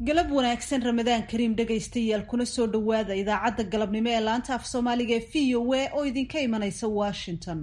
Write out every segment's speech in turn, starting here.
galab wanaagsan ramadaan kariim dhegaystayaal kuna soo dhowaada idaacadda galabnimo ee laanta af soomaaliga ee v o a oo idinka imanaysa washington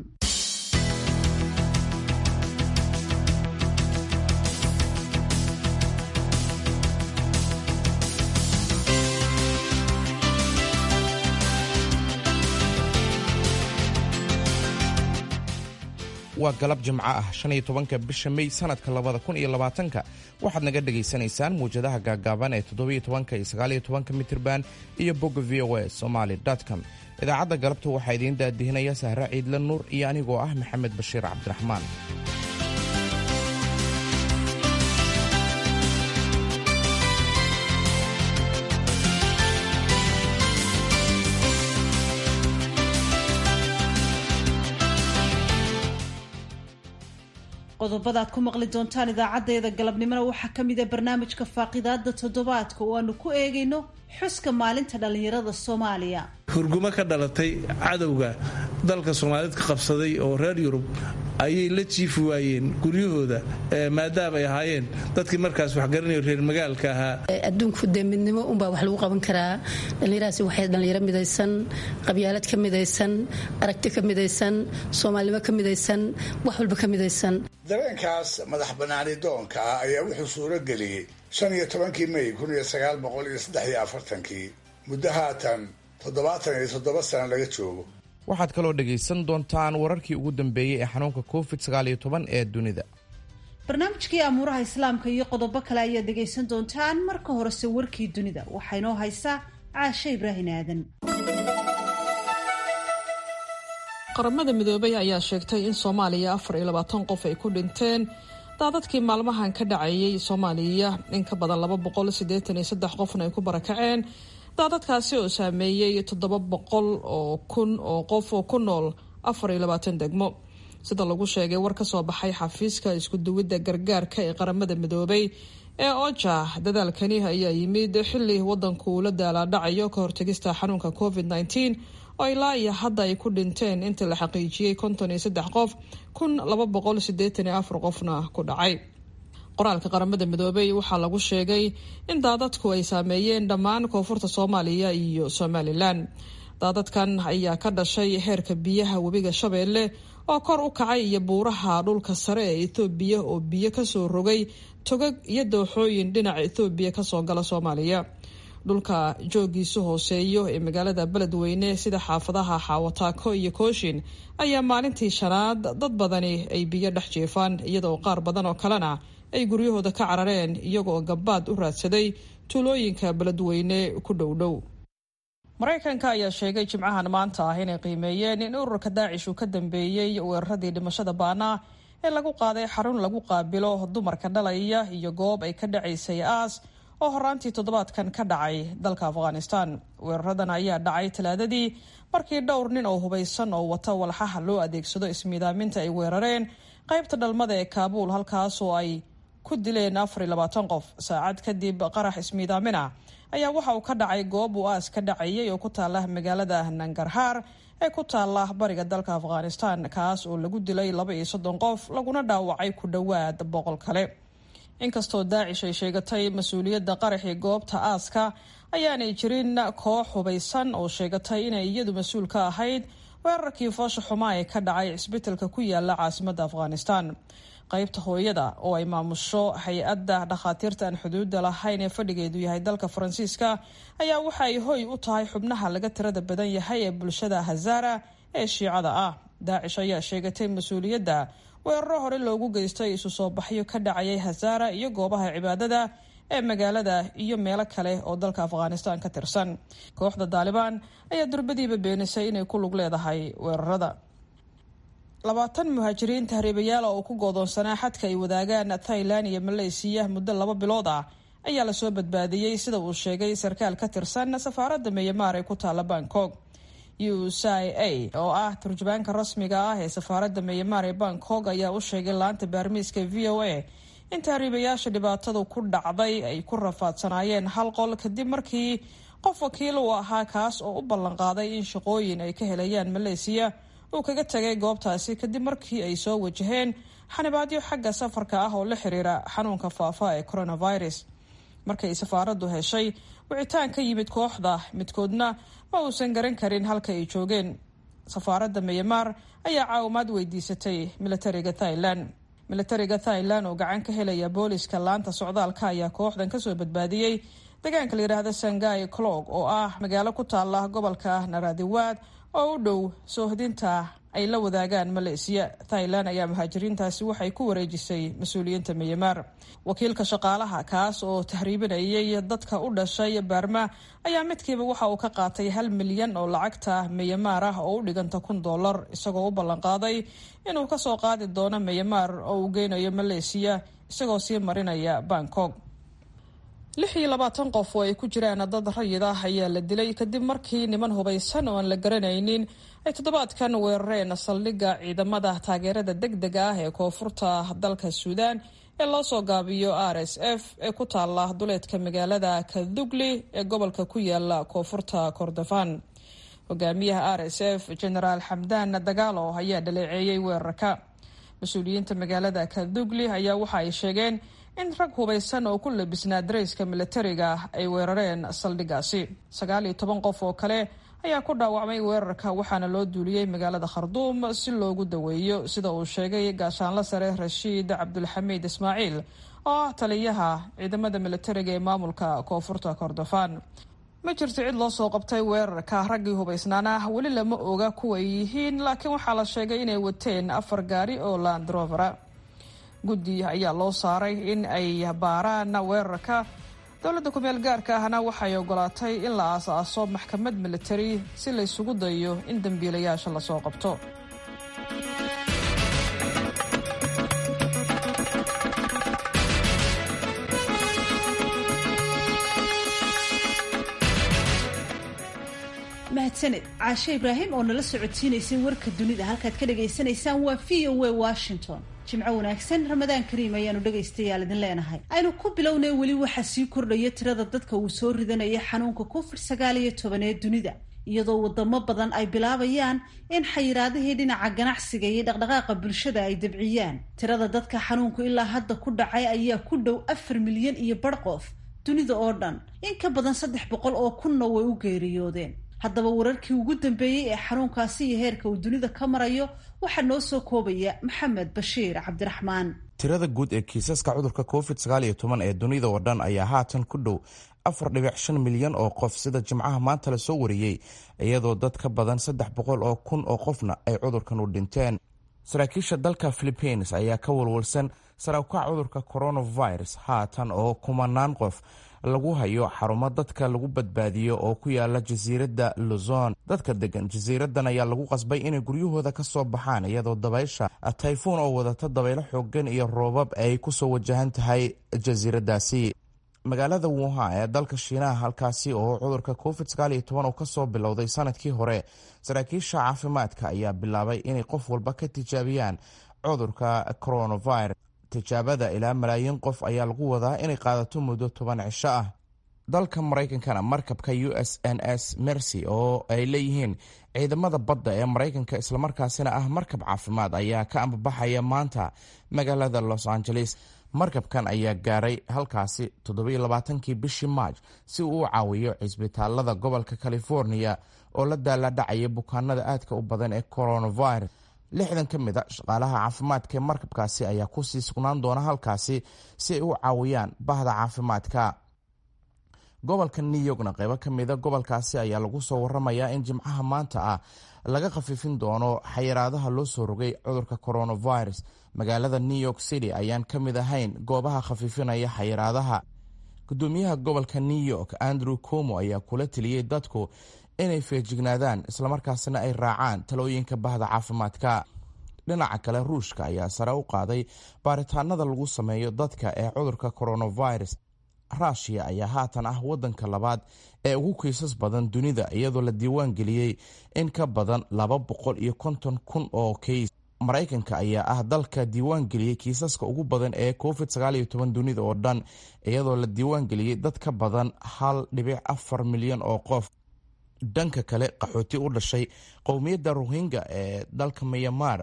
waa galab jimco ah shan iyo tobanka bisha mey sanadka labada kun iyo labaatanka waxaad naga dhagaysanaysaan muwjadaha gaagaaban ee toddobiyo tobanka iyo sagaaliyo tobanka mitirban iyo bogga v o a somaly com idaacadda galabta waxaa idiin daadihinaya sahre ciidle nuur iyo anigoo ah maxamed bashiir cabdiraxmaan qodobada aad ku maqli doontaan idaacaddeeda galabnimona waxaa ka mid a barnaamijka faaqidaada toddobaadka oo aanu ku eegayno xuska maalinta dhallinyarada soomaaliya hurgumo ka dhalatay cadowga dalka soomaaliyed ka qabsaday oo reer yurub ayay la jiifi waayeen guryahooda maadaama ay ahaayeen dadkii markaas waxgaranayo reer magaalka ahaa adduunku dee midnimo unbaa wax lagu qaban karaa dhallinyarahaasi waxay dhallinyaro midaysan qabyaalad ka midaysan aragti ka midaysan soomaalinimo ka midaysan wax walba ka midaysan dareenkaas madax bannaani doonka ah ayaa wuxuu suuro geliyey shan iyo tobankii mey kun iyo sagaal boqol iyo saddex iyo afartankii muddo haatan toddobaatan iyo toddoba sano laga joogo waxaad kaloo dhegaysan doontaan wararkii ugu dambeeyey ee xanuunka covid sagaaliyo toban ee dunida barnaamijkii amuuraha islaamka iyo qodobo kale ayaad dhegaysan doontaan marka horese warkii dunida waxaa inoo haysaa caashe ibraahin aadan qaramada midoobay ayaa sheegtay in soomaaliya afar iyo labaatan qof ay ku dhinteen daadadkii maalmahan ka dhacayay soomaaliya in ka badan laba boqol siddeetan iyo saddex qofna ay ku barakaceen daadadkaasi oo saameeyey toddoba boqol oo kun oo qof oo ku nool afar iyo labaatan degmo sida lagu sheegay war ka soo baxay xafiiska iskuduwidda gargaarka ee qaramada midoobay ee oja dadaalkani ayaa yimid xilli wadanku uu la daalaadhacayo ka hortegista xanuunka covid nteen oo ilaa iyo hadda ay ku dhinteen inta la xaqiijiyey konton iyo saddex qof kun laba boqol sideetan iyo afar qofna ku dhacay qoraalka qaramada midoobay waxaa lagu sheegay in daadadku ay saameeyeen dhammaan koonfurta soomaaliya iyo somalilan daadadkan ayaa ka dhashay heerka biyaha webiga shabeelle oo kor u kacay iyo buuraha dhulka sare ee ethoobiya oo biyo kasoo rogay togag iyo dooxooyin dhinaca ethoobiya kasoo gala soomaaliya dhulka joogiisu hooseeyo ee magaalada beledweyne sida xaafadaha xaawataako iyo kooshin ayaa maalintii shanaad dad badani ay biyo dhex jiifaan iyadoo qaar badan oo kalena ay guryahooda ka carareen iyagoo gabaad u raadsaday tuulooyinka beledweyne ku dhowdhow maraykanka ayaa sheegay jimcahan maanta ah inay qiimeeyeen in ururka daacish uu ka dambeeyey weeraradii dhimashada baana ee lagu qaaday xarun lagu qaabilo dumarka dhalaya iyo goob ay ka dhacaysay aas oo horaantii toddobaadkan ka dhacay dalka afghanistan weeraradan ayaa dhacay talaadadii markii dhowr nin oo hubaysan oo wata walxaha loo adeegsado ismiidaaminta ay weerareen qaybta dhalmada ee kaabuul halkaas oo ay ku dileen afar iyo labaatan qof saacad kadib qarax ismiidaamina ayaa waxa uu ka dhacay goob uu aas ka dhacayay oo ku taala magaalada nangarhaar ee ku taala bariga dalka afghanistan kaas oo lagu dilay laba iyo soddon qof laguna dhaawacay ku dhowaad boqol kale inkastoo daacish ay sheegatay mas-uuliyadda qaraxii goobta aaska ayaanay jirin koox hubaysan oo sheegatay inay iyadu mas-uul ka ahayd weerarkii foosha xumaa ee ka dhacay cisbitalka ku yaala caasimadda afghanistan qaybta hooyada oo ay maamusho hay-adda dhakhaatiirta aan xuduudda lahayn ee fadhigeedu yahay dalka faransiiska ayaa waxa ay hoy u tahay xubnaha laga tirada badan yahay ee bulshada hazara ee shiicada ah daacish ayaa sheegatay mas-uuliyadda weeraro hore loogu geystay isu soo baxyo ka dhacayay hazara iyo goobaha cibaadada ee magaalada iyo meelo kale oo dalka afghanistan ka tirsan kooxda daalibaan ayaa durbadiiba beenisay inay ku lug leedahay weerarada labaatan muhaajiriin tahriibayaal oo ku goodoonsanaa xadka ay wadaagaan thailand iyo maleysiya muddo laba bilood ah ayaa lasoo badbaadiyey sida uu sheegay sarkaal ka tirsan safaaradda meyamaar ee ku taala bangkok u c a oo ah turjubaanka rasmiga ah ee safaaradda meyamaar ee bangkok ayaa u sheegay laanta baarmiiska v o a in tahriibayaasha dhibaatadu ku dhacday ay ku rafaadsanaayeen hal qol kadib markii qof wakiil uu ahaa kaas oo u ballanqaaday in shaqooyin ay ka helayaan maleysiya uu kaga tegay goobtaasi kadib markii ay soo wajaheen xanibaadyo xagga safarka ah oo la xiriira xanuunka faafa ee coronavirus markay safaaraddu heshay wicitaan ka yimid kooxda midkoodna ma uusan garan karin halka ay joogeen safaaradda myanmar ayaa caawimaad weydiisatay militariga thailand militariga thailand oo gacan ka helaya booliska laanta socdaalka ayaa kooxdan kasoo badbaadiyey deegaanka la yidhaahda sangai clog oo ah magaalo ku taala gobolka naradiwaad oo u dhow soohdinta ay la wadaagaan maleesiya thailand ayaa muhaajiriintaasi waxay ku wareejisay mas-uuliyiinta myanmar wakiilka shaqaalaha kaas oo tahriibinayay dadka u dhashay baarma ayaa midkiiba waxa uu ka qaatay hal milyan oo lacagta myanmar ah oo u dhiganta kun dollar isagoo u ballanqaaday inuu kasoo qaadi doono myanmar oo uu geynayo maleesiya isagoo sii marinaya bangkok lix iyo labaatan qof oo ay ku jiraan dad rayid ah ayaa la dilay kadib markii niman hubaysan oo aan la garanaynin ay toddobaadkan weerareen saldhigga ciidamada taageerada deg dega ah ee koonfurta dalka suudaan ee loo soo gaabiyo r s f ee ku taala duleedka magaalada kadugli ee gobolka ku yaala koonfurta kordofan hogaamiyaha r s f genaraal xamdaan dagaalo ayaa dhaleeceeyey weerarka mas-uuliyiinta magaalada kadugli ayaa waxa ay sheegeen in rag hubaysan oo ku labisnaa darayska militariga ay weerareen saldhiggaasi sagaal iyo toban qof oo kale ayaa ku dhaawacmay weerarka waxaana loo duuliyey magaalada kharduum si loogu daweeyo sida uu sheegay gaashaanla sare rashiid cabdulxamiid ismaaciil oo ah taliyaha ciidamada militariga ee maamulka koonfurta kordofan ma jirto cid loo soo qabtay weerarka raggii hubaysnaana weli lama oga kuway yihiin laakiin waxaa la sheegay inay wateen afar gaari oo landrovera guddi ayaa loo saaray in ay baaraan weerarka dowladda kumeel gaarka ahna waxay ogolaatay in la aas-aaso maxkamad militari si la ysugu dayo in dembiilayaasha lasoo qabto mahadsaned caashe ibraahim oo nala socodsiinaysay warka dunida halkaad ka dhagaysanaysaan waa v o a washington jimco wanaagsan ramadaan kariim ayaanu dhegaystayaal idin leenahay aynu ku bilownay weli waxaa sii kordhaya tirada dadka uu soo ridanaya xanuunka covid sagaal iyo toban ee dunida iyadoo wadamo badan ay bilaabayaan in xayiraadihii dhinaca ganacsiga iyo dhaqdhaqaaqa bulshada ay dabciyaan tirada dadka xanuunku ilaa hadda ku dhacay ayaa ku dhow afar milyan iyo bar qof dunida oo dhan in ka badan saddex boqol oo kunna way u geeriyoodeen haddaba wararkii ugu dambeeyey ee xanuunkaasi iyo heerka uu dunida ka marayo waxaa noo soo koobaya maxamed bashiir cabdiraxmaan tirada guud ee kiisaska cudurka covid sagaal iyo toban ee dunida oo dhan ayaa haatan ku dhow afar dhibic shan milyan oo qof sida jimcaha maanta la soo wariyey iyadoo dad ka badan saddex boqol oo kun oo qofna ay cudurkan u dhinteen saraakiisha dalka philipiines ayaa ka walwalsan saraakukac cudurka coronavirus haatan oo kumanaan qof lagu hayo xarumo dadka lagu badbaadiyo oo ku yaala jasiiradda luzon dadka degan jasiiradan ayaa lagu qasbay inay guryahooda ka soo baxaan iyadoo dabaysha tayfuun oo wadata dabaylo xoogan iyo roobab ay kusoo wajahan tahay jasiiradaasi magaalada wuhan ee dalka shiinaha halkaasi oo cudurka covid sagaal iyo toban uu kasoo bilowday sanadkii hore saraakiisha caafimaadka ayaa bilaabay inay qof walba ka tijaabiyaan cudurka coronavirus tijaabada ilaa malaayiin qof ayaa lagu wadaa inay qaadato muddo toban cisho ah dalka maraykankana markabka u s n s mercy oo ay leeyihiin ciidamada badda ee maraykanka islamarkaasina ah markab caafimaad ayaa ka ambabaxaya maanta magaalada los angeles markabkan ayaa gaaray halkaasi toddobailabaatankii bishii maaj si uu u caawiyo cisbitaalada gobolka california oo la daaladhacaya bukaanada aadka u badan ee coronavirus lixdan ka mid a shaqaalaha caafimaadka ee markabkaasi ayaa kusii sugnaan doona halkaasi si ay u caawiyaan bahda caafimaadka gobolka new yorkna qeybo ka mida gobolkaasi ayaa lagu soo waramayaa in jimcaha maanta ah laga khafiifin doono xayiraadaha loo soo rogay cudurka coronavirus magaalada new york city ayaan ka mid ahayn goobaha khafiifinaya xayiraadaha gudoomiyaha gobolka new york andrew como ayaa kula teliyey dadku inay feejignaadaan islamarkaasina ay raacaan talooyinka bahda caafimaadka dhinaca kale ruushka ayaa sare u qaaday baaritaanada lagu sameeyo dadka ee cudurka coronavirus rushia ayaa haatan ah wadanka labaad ee ugu kiisas badan dunida iyadoo la diiwaan geliyey in ka badan laba boqol iyo konton kun oo kiis maraykanka ayaa ah dalka diiwaan geliyey kiisaska ugu badan ee covid sagaal iyo toban dunida oo dhan iyadoo la diiwaan geliyey dad ka badan hal dhibic afar milyan oo qof dhanka kale qaxooti u dhashay qowmiyadda rohingya ee dalka myanmar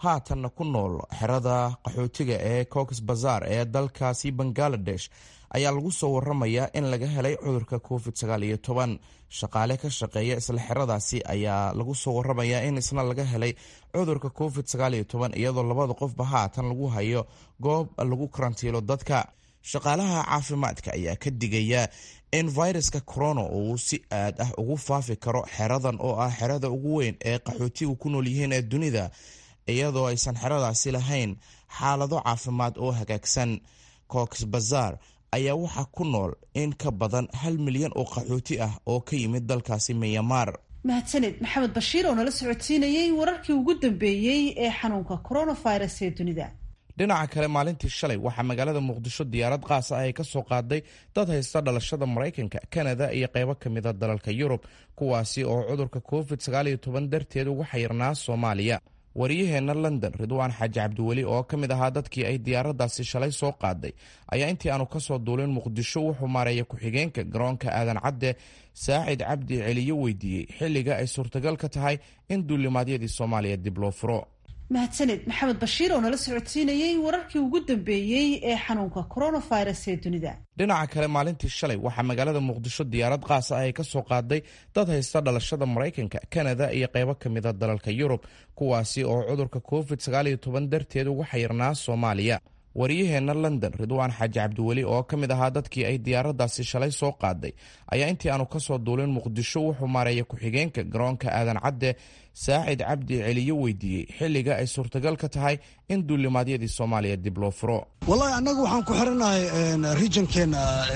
haatanna ku nool xerada qaxootiga ee cox bazar ee dalkaasi bangaladesh ayaa lagu soo waramayaa in laga helay cudurka covid shaqaale ka shaqeeya isla xeradaasi ayaa lagu soo waramayaa in isna laga helay cudurka covid iyadoo labada qofba haatan lagu hayo goob lagu karantiilo dadka shaqaalaha caafimaadka ayaa ka digaya in viruska corona uu si aad ah ugu faafi karo xeradan oo ah xerada ugu weyn ee qaxootigu ku nool yihiin ee dunida iyadoo aysan xeradaasi lahayn xaalado caafimaad oo hagaagsan cox bazar ayaa waxaa ku nool in ka badan hal milyan oo qaxooti ah oo ka yimid dalkaasi myanmar mahadsaned maxamed bashiir oo nala socodsiinayey wararkii ugu dambeeyey ee xanuunka coronavirus ee dunida dhinaca kale maalintii shalay waxaa magaalada muqdisho diyaarad qaas ah ay ka soo qaaday dad haysta dhalashada maraykanka kanada iyo qeybo kamida dalalka yurub kuwaasi oo cudurka covid darteed uga xayirnaa soomaaliya wariyaheenna london ridwaan xaaji cabdiweli oo ka mid ahaa dadkii ay diyaaradaasi shalay soo qaaday ayaa intii aanu kasoo duulin muqdisho wuxuu maareeya ku-xigeenka garoonka aadan cadde saacid cabdi celiyo weydiiyey xilliga ay suurtagal ka tahay in duulimaadyadii soomaaliya dib loo furo mahadsaned maxamed bashiir oo nala socodsiinayey wararkii ugu dambeeyey ee xanuunka coronavirus ee dunida dhinaca kale maalintii shalay waxaa magaalada muqdisho diyaarad qaas ah ay ka soo qaaday dad haysta dhalashada maraykanka kanada iyo qeybo kamida dalalka yurub kuwaasi oo cudurka covid darteed uga xayirnaa soomaaliya wariyaheenna london ridwaan xaaji cabdiweli oo ka mid ahaa dadkii ay diyaaradaasi shalay soo qaaday ayaa intii aanu kasoo duulin muqdisho wuxuu maareeya ku-xigeenka garoonka aadan cadde saacid cabdi celiyo weydiiyey xilliga ay suurtagal ka tahay in duulimaadyadii soomaaliya dib loo furo wallahi annagu waxaan ku xirannahay regionkeenna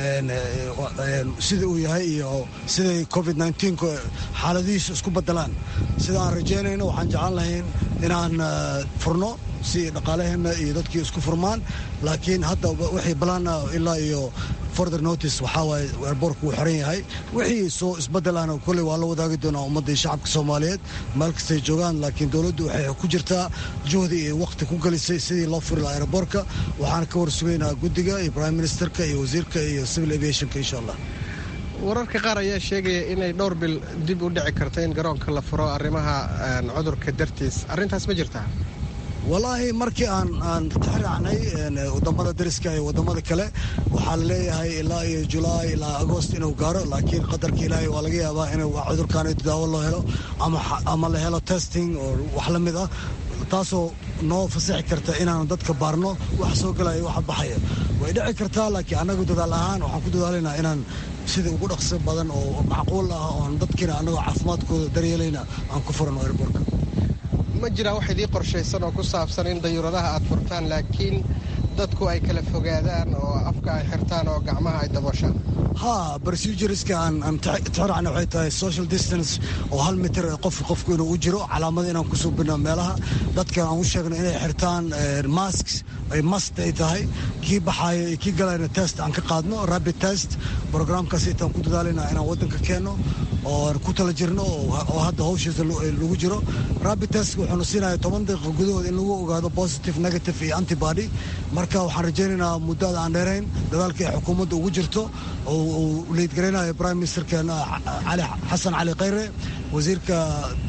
sida uu yahay iyo siday covid xaaladihiisu isku bedelaan sida aan rajaynayno waxaan jeclaan lahayn inaan furno si dhaqaalaheenna iyo dadkii isku furmaan laakiin hadda wixii balaan ilaa iyo further notice waxaa waaye airboortku wuu xiran yahay wixii soo isbedelana kolley waa la wadaagi doonaa ummadda iyo shacabka soomaaliyeed meel kastay joogaan laakiin dowladdu waxay ku jirtaa juhdi iyo wakhti ku gelisay sidii loo furi lahaa airboortka waxaan ka warsugaynaa guddiga iyo prime ministerka iyo wasiirka iyo civil aviationka insha allah wararka qaar ayaa sheegaya inay dhowr bil dib u dhici karto in garoonka la furo arrimaha cudurka dartiis arrintaas ma jirtaa wallaahi markii aan aan tixraacnay wadamada dariska iyo wadamada kale waxaa la leeyahay ilaa iyo julaay ilaa agost inuu gaaro laakiin qadarka ilaahay waa laga yaabaa in cudurkaan daawo loo helo ama la helo testing oo wax la mid ah taasoo noo fasaxi karta inaan dadka baarno wax soo galaya waxa baxaya way dhici kartaa laakiin annagu dadaal ahaan waxaan ku dadaalaynaa inaan sida ugu dhaqso badan oo macquul ah oon dadkiina annagoo caafimaadkooda daryeelayna aan ku furano airbortka ma jiraa wax idii qorshaysan oo ku saabsan in dayuuradaha aad furtaan laakiin dadku ay kala fogaadaan oo afka ay xirtaan oo gacmaha ay dabooshaan ha procedureska aan tixraacna waxay tahay social distance oo hal mitir qof qofku inuu u jiro calaamada inaan ku suubino meelaha dadka aan u sheegno inay xirtaan masks ay mast ay tahay kii baxaaya iyo kii galayna test aan ka qaadno rapid test programkaas intaan ku dadaalina inaan waddanka keenno oo ku tala jirno oo hadda hawshiisa lagu jiro rapid test wuxuuna siinaya toban daqiiqa gudahood in lagu ogaado positive negative iyo antibody marka waxaan rajaynaynaa muddada aan dheerayn dadaalka ay xukuumadda ugu jirto oo uu liidgaraynayo prime ministerkeena cali xasan cali khayre wasiirka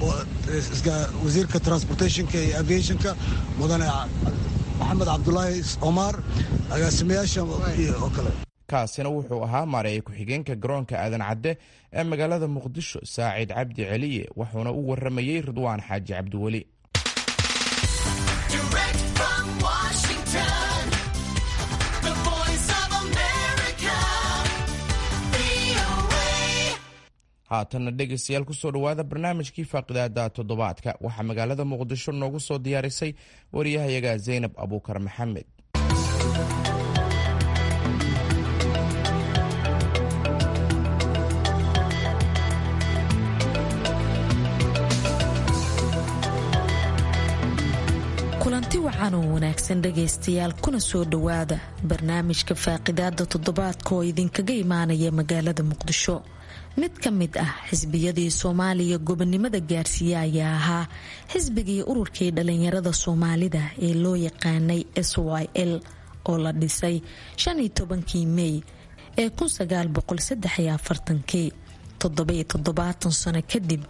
wasiirka transportationka iyo aviationka mudane maxamed cabdulaahi omar agaasimayaasha oo kale kaasina wuxuu ahaa maareeya ku-xigeenka garoonka aadan cadde ee magaalada muqdisho saacid cabdi celiye wuxuuna u waramayey ridwaan xaaji cabdiweli haatanna dhegaystayaal kusoo dhowaada barnaamijkii faaqidaada toddobaadka waxaa magaalada muqdisho noogu soo diyaarisay wariyahayaga zaynab abuukar maxamed kulanti wacan oo wanaagsan dhegaystayaal kuna soo dhowaada barnaamijka faaqidaada toddobaadka oo idinkaga imaanaya magaalada muqdisho mid ka mid ah xisbiyadii soomaaliya gobonimada gaarsiiye ayaa ahaa xisbigii ururkii dhalinyarada soomaalida ee loo yaqaanay s y l oo la dhisay shan iyo tobankii mey ee kun sagaal boqol saddex iyo afartankii toddoba iyo toddobaatan sano kadib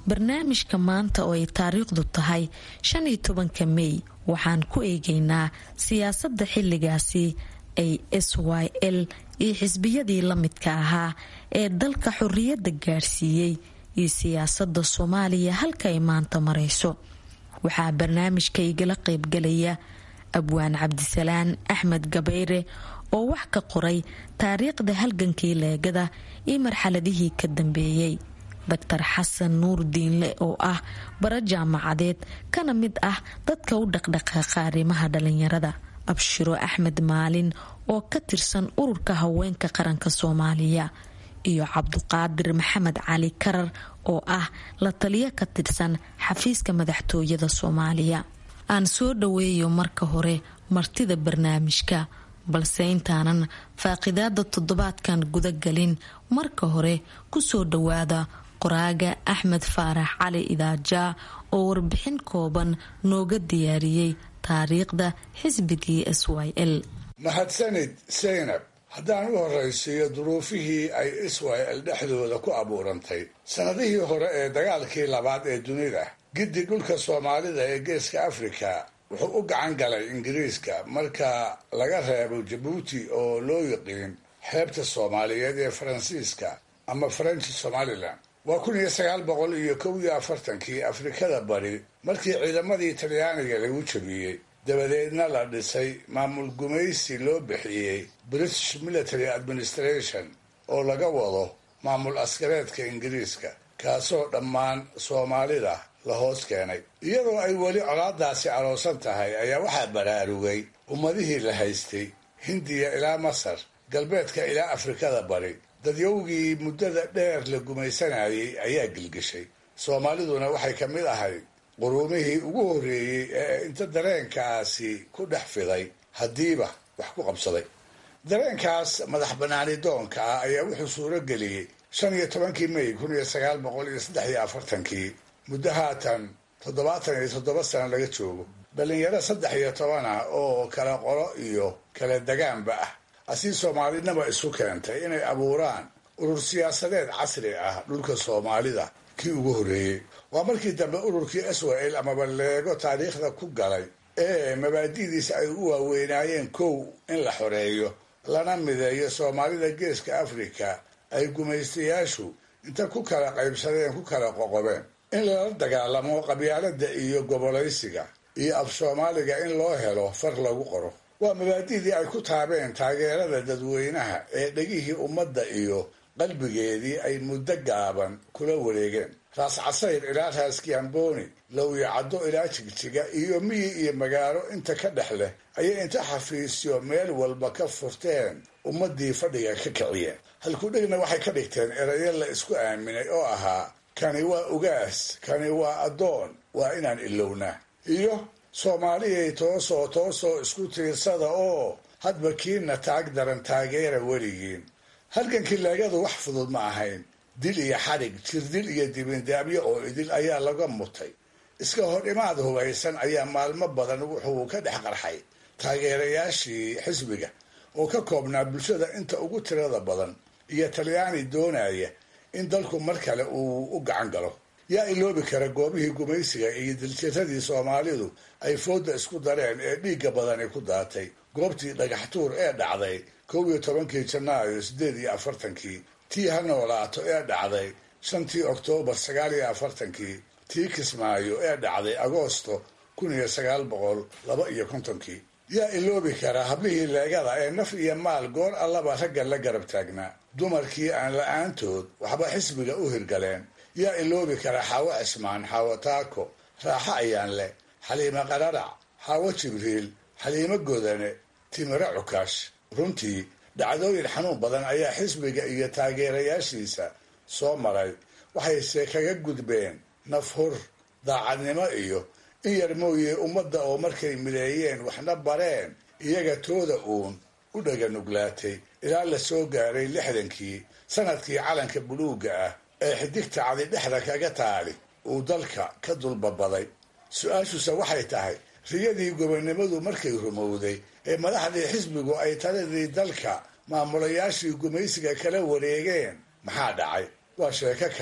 barnaamijka maanta oo ay taariikhdu tahay shan iyo tobanka mey waxaan ku eegaynaa siyaasadda xilligaasi ay s y l iyo xisbiyadii la midka ahaa ee dalka xorriyadda gaadhsiiyey iyo siyaasadda soomaaliya halka ay maanta marayso waxaa barnaamijka igala qaybgalaya abwaan cabdisalaan axmed gabayre oo wax ka qoray taariikhda halgankii leegada iyo marxaladihii ka dambeeyey doctor xasan nuur diinle oo ah bara jaamacadeed kana mid ah dadka u dhaqdhaqaaqa arrimaha dhalinyarada abshiro axmed maalin oo ka tirsan ururka haweenka qaranka soomaaliya iyo cabduqaadir maxamed cali karar oo ah la taliyo ka tirsan xafiiska madaxtooyada soomaaliya aan soo dhaweeyo marka hore martida barnaamijka balse intaanan faaqidaada toddobaadkan gudagalin marka hore kusoo dhawaada qoraaga axmed faarax cali idaajaa oo warbixin kooban nooga diyaariyey taariikhda xisbigii s y l mahadsanid saynab haddaan u horraysiiyo duruufihii ay israel dhexdooda ku abuurantay sannadihii hore ee dagaalkii labaad ee dunida giddi dhulka soomaalida ee geeska afrika wuxuu u gacan galay ingiriiska marka laga reebo jabuuti oo loo yiqiin xeebta soomaaliyeed ee faransiiska ama french somalilan waa kun iyo sagaal boqol iyo kow iyo afartankii afrikada bari markii ciidamadii talyaaniga lagu jabiyey dabadeedna la dhisay maamul gumaysi loo bixiyey british military administration oo laga wado maamul askareedka ingiriiska kaasoo dhammaan soomaalida la hoos keenay iyadoo ay weli colaadaasi aroosan tahay ayaa waxaa baraarugay ummadihii la haystay hindiya ilaa masar galbeedka ilaa afrikada bari dadyowgii muddada dheer la gumaysanayay ayaa gilgishay soomaaliduna waxay ka mid ahayd quruumihii ugu horreeyey ee inta dareenkaasi ku dhex fiday haddiiba wax ku qabsaday dareenkaas madax banaani doonka ah ayaa wuxuu suuro geliyey shan iyo tobankii may kun iyo sagaal boqol iyo saddex iyo afartankii muddo haatan toddobaatan iyo toddoba sano laga joogo dhallinyaro saddex iyo toban ah oo kala qolo iyo kala degaanba ah asii soomaalinaba isu keentay inay abuuraan urur siyaasadeed casri ah dhulka soomaalida kii ugu horreeyey waa markii dambe ururkii israel amaba leego taariikhda ku galay ee mabaadi'diisa ay u waaweynaayeen kow in la xoreeyo lana mideeyo soomaalida geeska afrika ay gumaystayaashu inta ku kala qaybsadeen ku kala qoqobeen in lala dagaalamo qabyaalada iyo gobolaysiga iyo af soomaaliga in loo helo far lagu qoro waa mabaadi'dii ay ku taabeen taageerada dadweynaha ee dhegihii ummadda iyo qalbigeedii ay muddo gaaban kula wareegeen raas casayr ilaa raas kiamboni lowya caddo ilaa jigjiga iyo miyi iyo magaalo inta ka dhex leh ayay inta xafiisyo meel walba ka furteen ummaddii fadhiga ka kiciyeen halkudhegna waxay ka dhigteen erayo la isku aaminay oo ahaa kani waa ugaas kani waa addoon waa inaan ilownaa iyo soomaaliyay toosoo toosoo isku tiirsada oo hadba kiina taag daran taageera weligiin halgankii leegadu wax fudud ma ahayn dil iyo xadhig jirdil iyo dibindaabyo oo idil ayaa laga mutay iska hor imaad hubaysan ayaa maalmo badan wuxuu ka dhex qarxay taageerayaashii xisbiga oo ka koobnaa bulshada inta ugu tirada badan iyo talyaani doonaya in dalku mar kale uu u gacan galo yaa iloobi kara goobihii gumaysiga iyo diljiradii soomaalidu ay fooda isku dareen ee dhiigga badani ku daatay goobtii dhagaxtuur ee dhacday kow iyo tobankii janaayo siddeed iyo afartankii tii ha noolaato ee dhacday shantii oktoobar sagaal iyo afartankii tii kismaayo ee dhacday agoosto kun iyo sagaal boqol laba iyo kontonkii yaa iloobi kara hablihii leegada ee naf iyo maal goor allaba ragga la garab taagnaa dumarkii aan la-aantood waxba xisbiga u hirgaleen yaa iloobi kara xaawo cismaan xaawo taako raaxo ayaan leh xaliimo qararac xaawo jibriil xaliimo godane timiro cukaash runtii dhacdooyin xanuun badan ayaa xisbiga iyo taageerayaashiisa soo maray waxayse kaga gudbeen nafhur daacadnimo iyo in yar mooye ummadda oo markay mideeyeen waxna bareen iyaga tooda uun u dhaga nuglaatay ilaa la soo gaaray lixdankii sanadkii calanka buluugga ah ee xidigta cadi dhexda kaga taali uu dalka ka dulbabaday su-aashuse waxay tahay riyadii gobonnimadu markay rumowday ee madaxdii xisbigu ay taladii dalka maamulayaashii gumaysiga kala wareegeen maxaa dhacay waa sheeko kale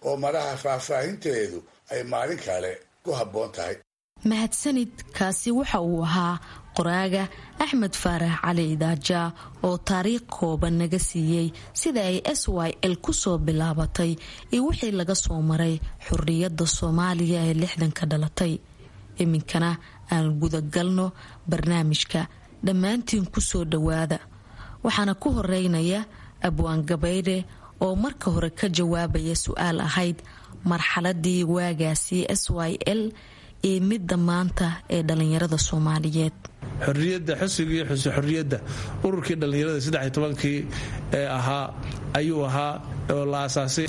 oo maraha faahfaahinteedu ay maalin kale ku habboon tahay mahadsanid kaasi waxa uu ahaa qoraaga axmed faarax cali idaaja oo taariikh kooban naga siiyey sida ay s y l kusoo bilaabatay iyo wixii laga soo maray xurriyadda soomaaliya ee lixdanka dhalatay iminkana aan gudagalno barnaamijka dhammaantiin kusoo dhowaada waxaana ku horeynaya abwaan gabaydhe oo marka hore ka jawaabaya su-aal ahayd marxaladii waagaasi s y l iyo midda maanta ee dhallinyarada soomaaliyeed xorriyadda xusigii xuse xorriyadda ururkii dhallinyarada saddex iyo tobankii ee ahaa ayuu ahaa oo la aasaasay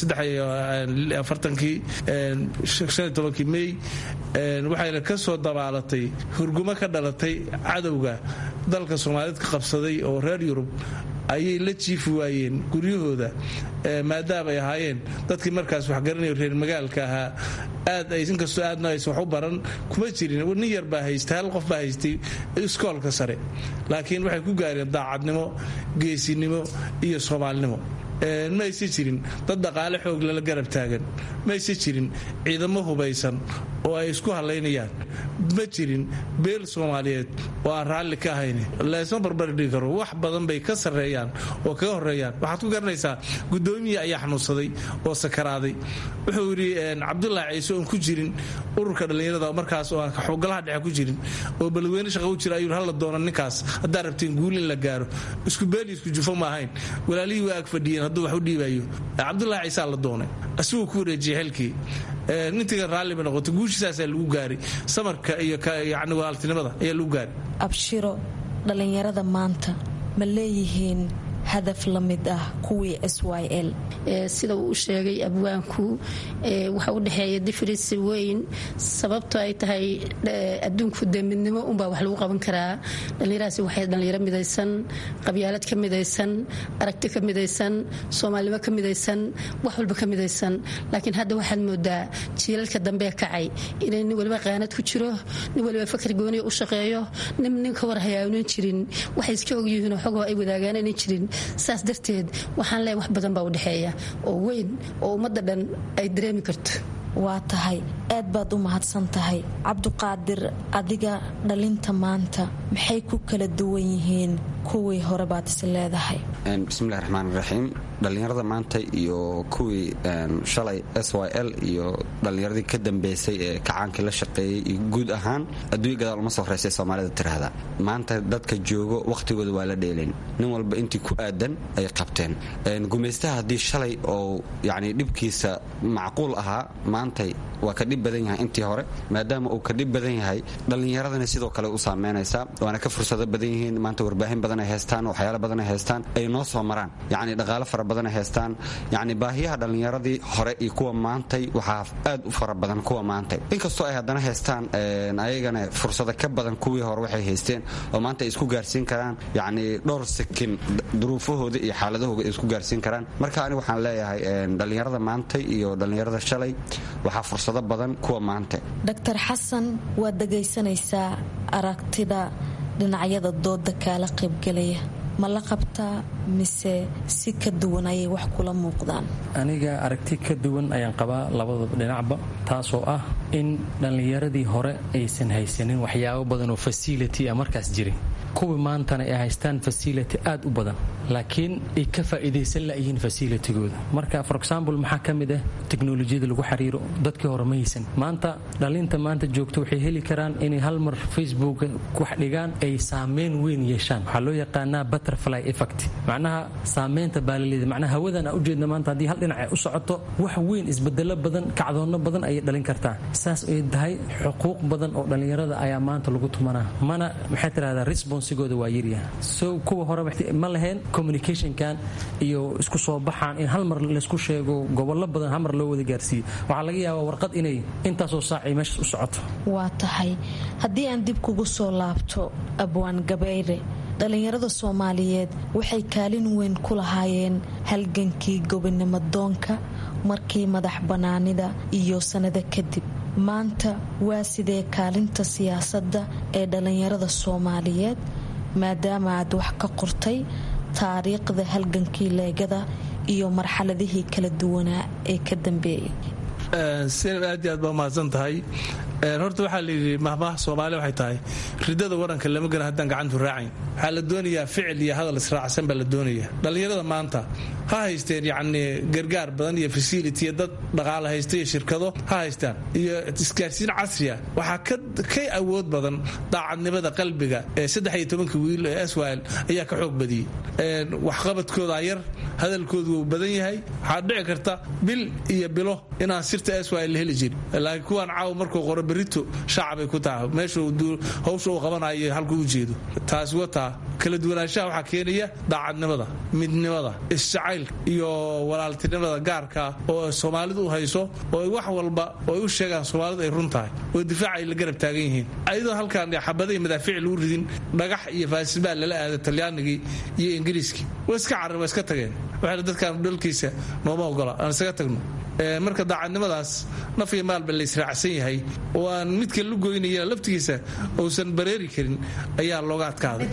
afartankii shan iyo tobankii mey waxayna ka soo dabaalatay hurgumo ka dhalatay cadowga dalka soomaaliyeed ka qabsaday oo reer yurub ayay la jiifi waayeen guryahooda maadaama ay ahaayeen dadkii markaas waxgaranayo reer magaalka ahaa aad ay inkastoo aadna aysan wax u baran kuma jirin nin yar baa haystay hal qof baa haystay iskoolka sare laakiin waxay ku gaareen daacadnimo geesinimo iyo soomaalinimo ma aysa jirin dad dhaqaale xoog lala garab taagan ma aysa jirin ciidamo hubaysan oo ay isku hadlaynayaan ma jirin beel soomaaliyeed oo aan raalli ka ahayn laysma barbardhigi karo wax badan bay ka sarreeyaan oo kaga horeeyaan waxaad ku garanaysaa gudoomiyii ayaa xanuunsaday oo sakaraaday wuxuu yidhi cabdulaahi ciise oon ku jirin ururka dhallinyarada markaas oo aan xogolaha dhexe ku jirin oo balweyne shaqa u jira ayuu hala doona ninkaas haddaa rabteen guul in la gaaro isku beeli isku jufo ma ahayn walaalihii waa ag fadhiyeen hadduu wax u dhiibayo cabdulaahi ciisaa la doonay asiguu ku wareejiyey xilkii nintiga raalliba noqotay guushasaasaa lagu gaaray samarka iyo yani walaaltinimada ayaa lagu gaaray abshiro dhallinyarada maanta ma leeyihiin hadaf la mid ah kuwii s y l sida uu u sheegay abwaanku waxa u dhexeeya difrisi weyn sababto ay tahay adduunku dee midnimo unbaa wax lagu qaban karaa dhallinyarahaasi waxay dhallinyaro midaysan qabyaalad ka midaysan aragti ka midaysan soomaalinimo ka midaysan wax walba ka midaysan laakiin hadda waxaad moodaa jiilalka dambee kacay inay nin waliba qaanad ku jiro nin waliba fakar gooniya u shaqeeyo nin nin ka war hayaanan jirin waxay iska ogyihiinoo xogoo ay wadaagaananan jirin saas darteed waxaan leeyahay wax badan baa u dhexeeya oo weyn oo ummadda dhan ay dareemi karto waa tahay aad baad u mahadsan tahay cabduqaadir adiga dhalinta maanta maxay ku kala duwan yihiin kuwii hore baad is leedahay bismillahi raxmaan raxiim dhallinyarada maanta iyo kuwii shalay s y l iyo dhallinyaradii ka dambeysay ee kacaankii la shaqeeyey iyo guud ahaan adduunya gadaal uma soo horeysay soomaalida tiraahda maanta dadka joogo wakhtigooda waa la dheelayn nin walba intii ku aadan ay qabteen gumaystaha haddii shalay oo yani dhibkiisa macquul ahaa maantay waa ka dhib badan yahay intii hore maadaama uu ka dhib badan yahay dhallinyaradana sidoo kale u saameynaysaa waana ka fursado badan yihiin maanta warbaahin badan ay haystaan waxyaala badan ay haystaan ay noo soo maraan yacni dhaqaalo fara badan ay haystaan yacni baahiyaha dhallinyaradii hore iyo kuwa maantay waxaa aad u fara badan kuwa maantay inkastoo ay haddana haystaan ayagana fursado ka badan kuwii hore waxay haysteen oo maanta ay isku gaarsiin karaan yacni dhowr sakin duruufahooda iyo xaaladahooda ay isku gaarsiin karaan marka ani waxaan leeyahay dhallinyarada maantay iyo dhallinyarada shalay waxaa fursado badan kuwa maanta dr xasan waad dhegaysanaysaa aragtida dhinacyada dooda kaala qaybgelaya ma la qabtaa mise si ka duwan ayay wax kula muuqdaan aniga aragti ka duwan ayaan qabaa labadaba dhinacba taasoo ah in dhallinyaradii hore aysan haysanin waxyaabo badan oo fasility a markaas jirin kuwii maantana ay haystaan fasility aad u badan laakiin ay ka faa'iidaysan layihiin fasilitigooda marka for example maxaa ka mid ah teknolojiyada lagu xiriiro dadkii hore ma haysan maanta dhalinta maanta joogto waxay heli karaan inay hal mar facebook wax dhigaan ay saameyn weyn yeeshaan waxaa loo yaqaanaa butterfly effect macnaha saameynta baalaleeda macnaha hawadan aa ujeedna maanta haddii hal dhinac ay u socoto wax weyn isbedelo badan kacdoonno badan ayay dhalin kartaa saas ay tahay xuquuq badan oo dhallinyarada ayaa maanta lagu tumanaa mana maxay tirahdaa responsigooda waa yaryaha so kuwa hore ma lahayn communicationkan iyo isku soo baxaan in hal mar laysku sheego gobollo badan hal mar loo wada gaarsiiyo waxaa laga yaabaa warqad inay intaasoo saacay meeshaas u socoto waa tahay haddii aan dib kugu soo laabto abwaan gabayre dhallinyarada soomaaliyeed waxay kaalin weyn ku lahaayeen halgankii gobonimo doonka markii madax bannaanida iyo sannado kadib maanta waa sidee kaalinta siyaasadda ee dhallinyarada soomaaliyeed maadaama aad wax ka qortay taariikhda halgankii leegada iyo marxaladihii kala duwanaa ee ka dambeeyay sinab aad iyo aad baa umahadsan tahay horta waxaa layidhi mahmaha soomaali waxay tahay ridada waranka lama gara haddaan gacantu raacayn waxaa la doonayaa ficil iyo hadal israacsan baa la doonaya dhallinyarada maanta ha haysteen yacni gargaar badan iyo fasility iyo dad dhaqaale haysta iyo shirkado ha haystaan iyo isgaarsiin casriya waxaa ka awood badan daacadnimada qalbiga ee saddex iyo tobanka wiil ee swal ayaa ka xoog badiyey waxqabadkooda yar hadalkoodu wuu badan yahay waxaa dhici karta bil iyo bilo inaan sirta swal la heli jirin laakiin kuwaan caaw markuu qoro berito shaacbay ku taha meesha hawsha uu qabanayo halkuu u jeedo taasi wataa kala duwanaanshaha waxaa keenaya daacadnimada midnimada isjacaylka iyo walaaltinimada gaarka oo soomaalidu u hayso oo wax walba oo ay u sheegaan soomaalidu ay run tahay oo difaaca ay la garab taagan yihiin ayadoo halkaan xabada iyo madaafiic lagu ridin dhagax iyo faasibaa lala aada talyaanigii iyo ingiriiskii way iska carren waa iska tageen waxayna dadkan dhalkiisa nooma ogola aan isaga tagno marka daacadnimadaas naf iyo maalba la israacsan yahay oo aan midka lu goynaya laftigiisa uusan bareeri karin ayaa looga adkaaday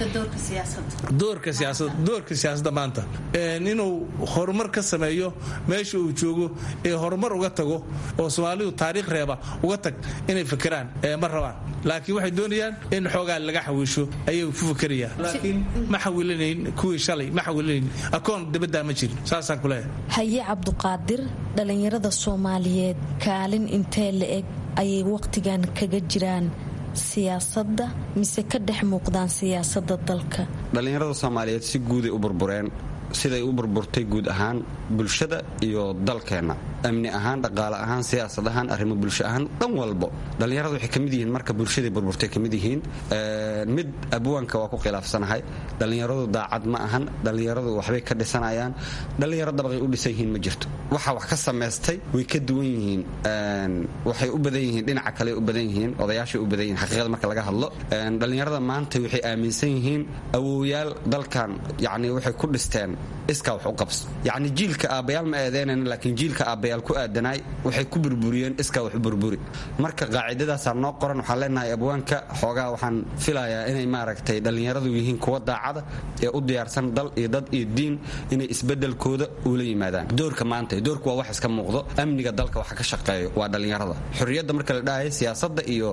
doorka siyaasadda maanta inuu horumar ka sameeyo meesha uu joogo ee horumar uga tago oo soomaalidu taariikh reeba uga tag inay fakeraan ma rabaan laakiin waxay doonayaan in xoogaa laga xawiisho ayay ku fakerayaan laakiin ma xawilanayn kuwii shalay ma xawilanayn akoon dabaddaa ma jirin saasaan kuleeyahay haye cabduqaadir dhalinyarada soomaaliyeed kaalin intee la eg ayay wakhtigan kaga jiraan siyaasadda mise ka dhex muuqdaan siyaasadda dalka dhallinyarada soomaaliyeed si guuday u burbureen siday u burburtay guud ahaan bulshada iyo dalkeenna amni ahaan dhaqaale ahaan siyaasad ahaan arrimo bulsho ahaan dhan walbo dhallinyaradu waxay ka mid yihiin marka bulshadii burburtay ka mid yihiin mid abwaanka waa ku khilaafsanahay dhallinyaradu daacad ma ahan dhallinyaradu waxbay ka dhisanayaan dhallinyaro dabaqay u dhisan yihiin ma jirto waxa wax ka samaystay way ka duwan yihiin waxay u badan yihiin dhinaca kale u badan yihiin odayaashay u badan yihiin xaqiiqada marka laga hadlo dhallinyarada maanta waxay aaminsan yihiin awowyaal dalkan yacni waxay ku dhisteen iskaa wax u qabso yacni jiilka aabbayaal ma eedeynan laakiin jiilka aabbayaal ku aadanaay waxay ku burburiyeen iskaa wax u burburi marka qaacidadaasaa noo qoran waxaan leenahay abwaanka xoogaa waxaan filayaa inay maaragtay dhallinyaradu yihiin kuwa daacada ee u diyaarsan dal iyo dad iyo diin inay isbedelkooda ula yimaadaan doorka maanta doorku waa wax iska muuqdo amniga dalka waxa ka shaqeeyo waa dhallinyarada xorriyadda marka la dhahayo siyaasadda iyo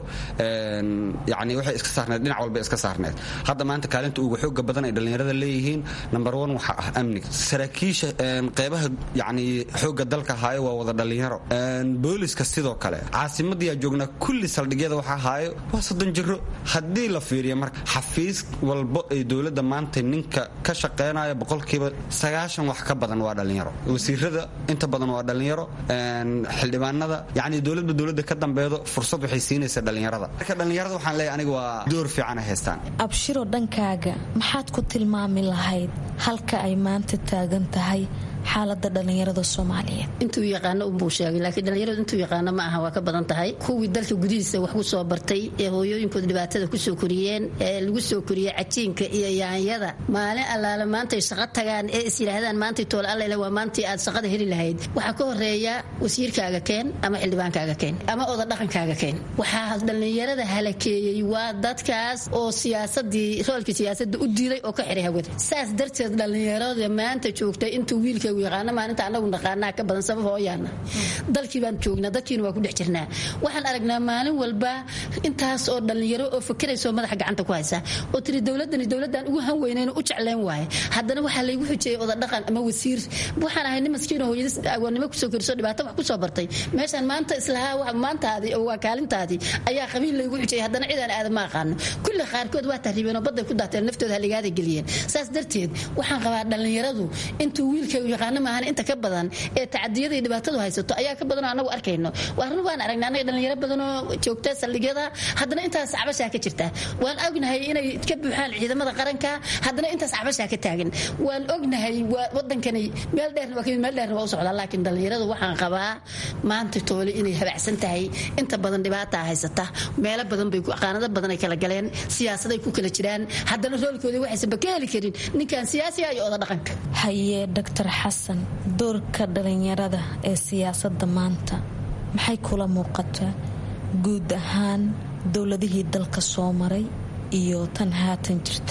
yani waxay iska saarneed dhinac walba iska saarneed hadda maanta kaalinta ugu xooga badan ay dhallinyarada leeyihiin number one waxa ah amniga saraakiisha qeybaha yani xooga dalka haayo waa wada dhallinyaro booliska sidoo kale caasimadiyaa joognaa kulli saldhigyada waxa haayo waa soddon jiro haddii la fiiriyo marka xafiis walbo ay dowladda maanta ninka ka shaqeynayo boqolkiiba sagaashan wax ka badan waa dhallinyaro wasiirada inta badan waa dhallinyaro xildhibaanada yani dowladba dowladda ka dambeedo fursad waxay siinaysa dhallinyarada marka dhallinyarada waxaan leeyahay aniga waa door fiican ay haystaan abshiro dhankaaga maxaad ku tilmaami lahayd halka ay maanta taagan tahay xaalada dhallinyarada soomaaliyeed intuu yaqaano unbuu sheegay laakiin dhallinyaradu intuu yaqaano ma aha waa ka badan tahay kuwii dalka gudihiisa wax ku soo bartay ee hooyooyinkooda dhibaatada kusoo koriyeen ee lagu soo koriyey cajiinka iyo yaanyada maalin allaale maantay shaqo tagaan ee is yidhaahdaan maantay tool allele waa maantii aad shaqada heli lahayd waxaa ka horeeya wasiirkaaga keen ama xildhibaankaaga keen ama oda dhaqankaaga keen waxaa dhallinyarada halakeeyey waa dadkaas oo siyaasadii roolkii siyaasadda u diiday oo ka xiray hawada saas darteed dhallinyarada maanta joogtay intuu wiilka yaqaano maalinta anagu naqaanaa ka badan sabab hooyaana dalkii baan joognaa dadkiina waa ku dhex jirnaa waxaan aragnaa maalin walba intaas oo dhallinyaro oo fakerayso madaxa gacanta ku haysa oo tiri dowladani dowladdan ugu han weynayn u jeclayn waaye haddana waxaa laygu xujeeyey oda dhaqan ama wasiir waxaan ahay nin maskiin oo hooyadis agoonnimo kusoo koriso dhibaato wax kusoo bartay meeshaan maanta islahaa maantaadii oo waa kaalintaadii ayaa qabiil laygu xujeeyey haddana cidaan aadan ma aqaano kulli qaarkood waa tahriibeen oo badday ku daateen naftooda haligaada geliyeen saas darteed waxaan qabaa dhallinyaradu intuu wiilka yaqaano maahan inta ka badan ee tacadiyada iyo dhibaatadu haysato ayaa ka badanoo anagu arkayno waarun waan aragnaa anaga dhallinyaro badanoo joogta saldhigyada haddana intaas cabashaa ka jirta waan ognahay inay ka buuxaan ciidamada qaranka haddana intaas cabashaa ka taagan waan ognahay wadankani meel dheerna waa kamid meel dheerna waa u socdaa laakiin dhallinyaradu waxaan qabaa maanta toole inay habacsan tahay inta badan dhibaataa haysata meelo badan bay qaanado badan ay kala galeen siyaasaday ku kala jiraan haddana roolkoodii waxaysan ba ka heli karin ninkan siyaasiga iyo oda dhaqanka haye dr xasan doorka dhalinyarada ee siyaasadda maanta maxay kula muuqataa guud ahaan dowladihii dalka soo maray iyo tan haatan jirta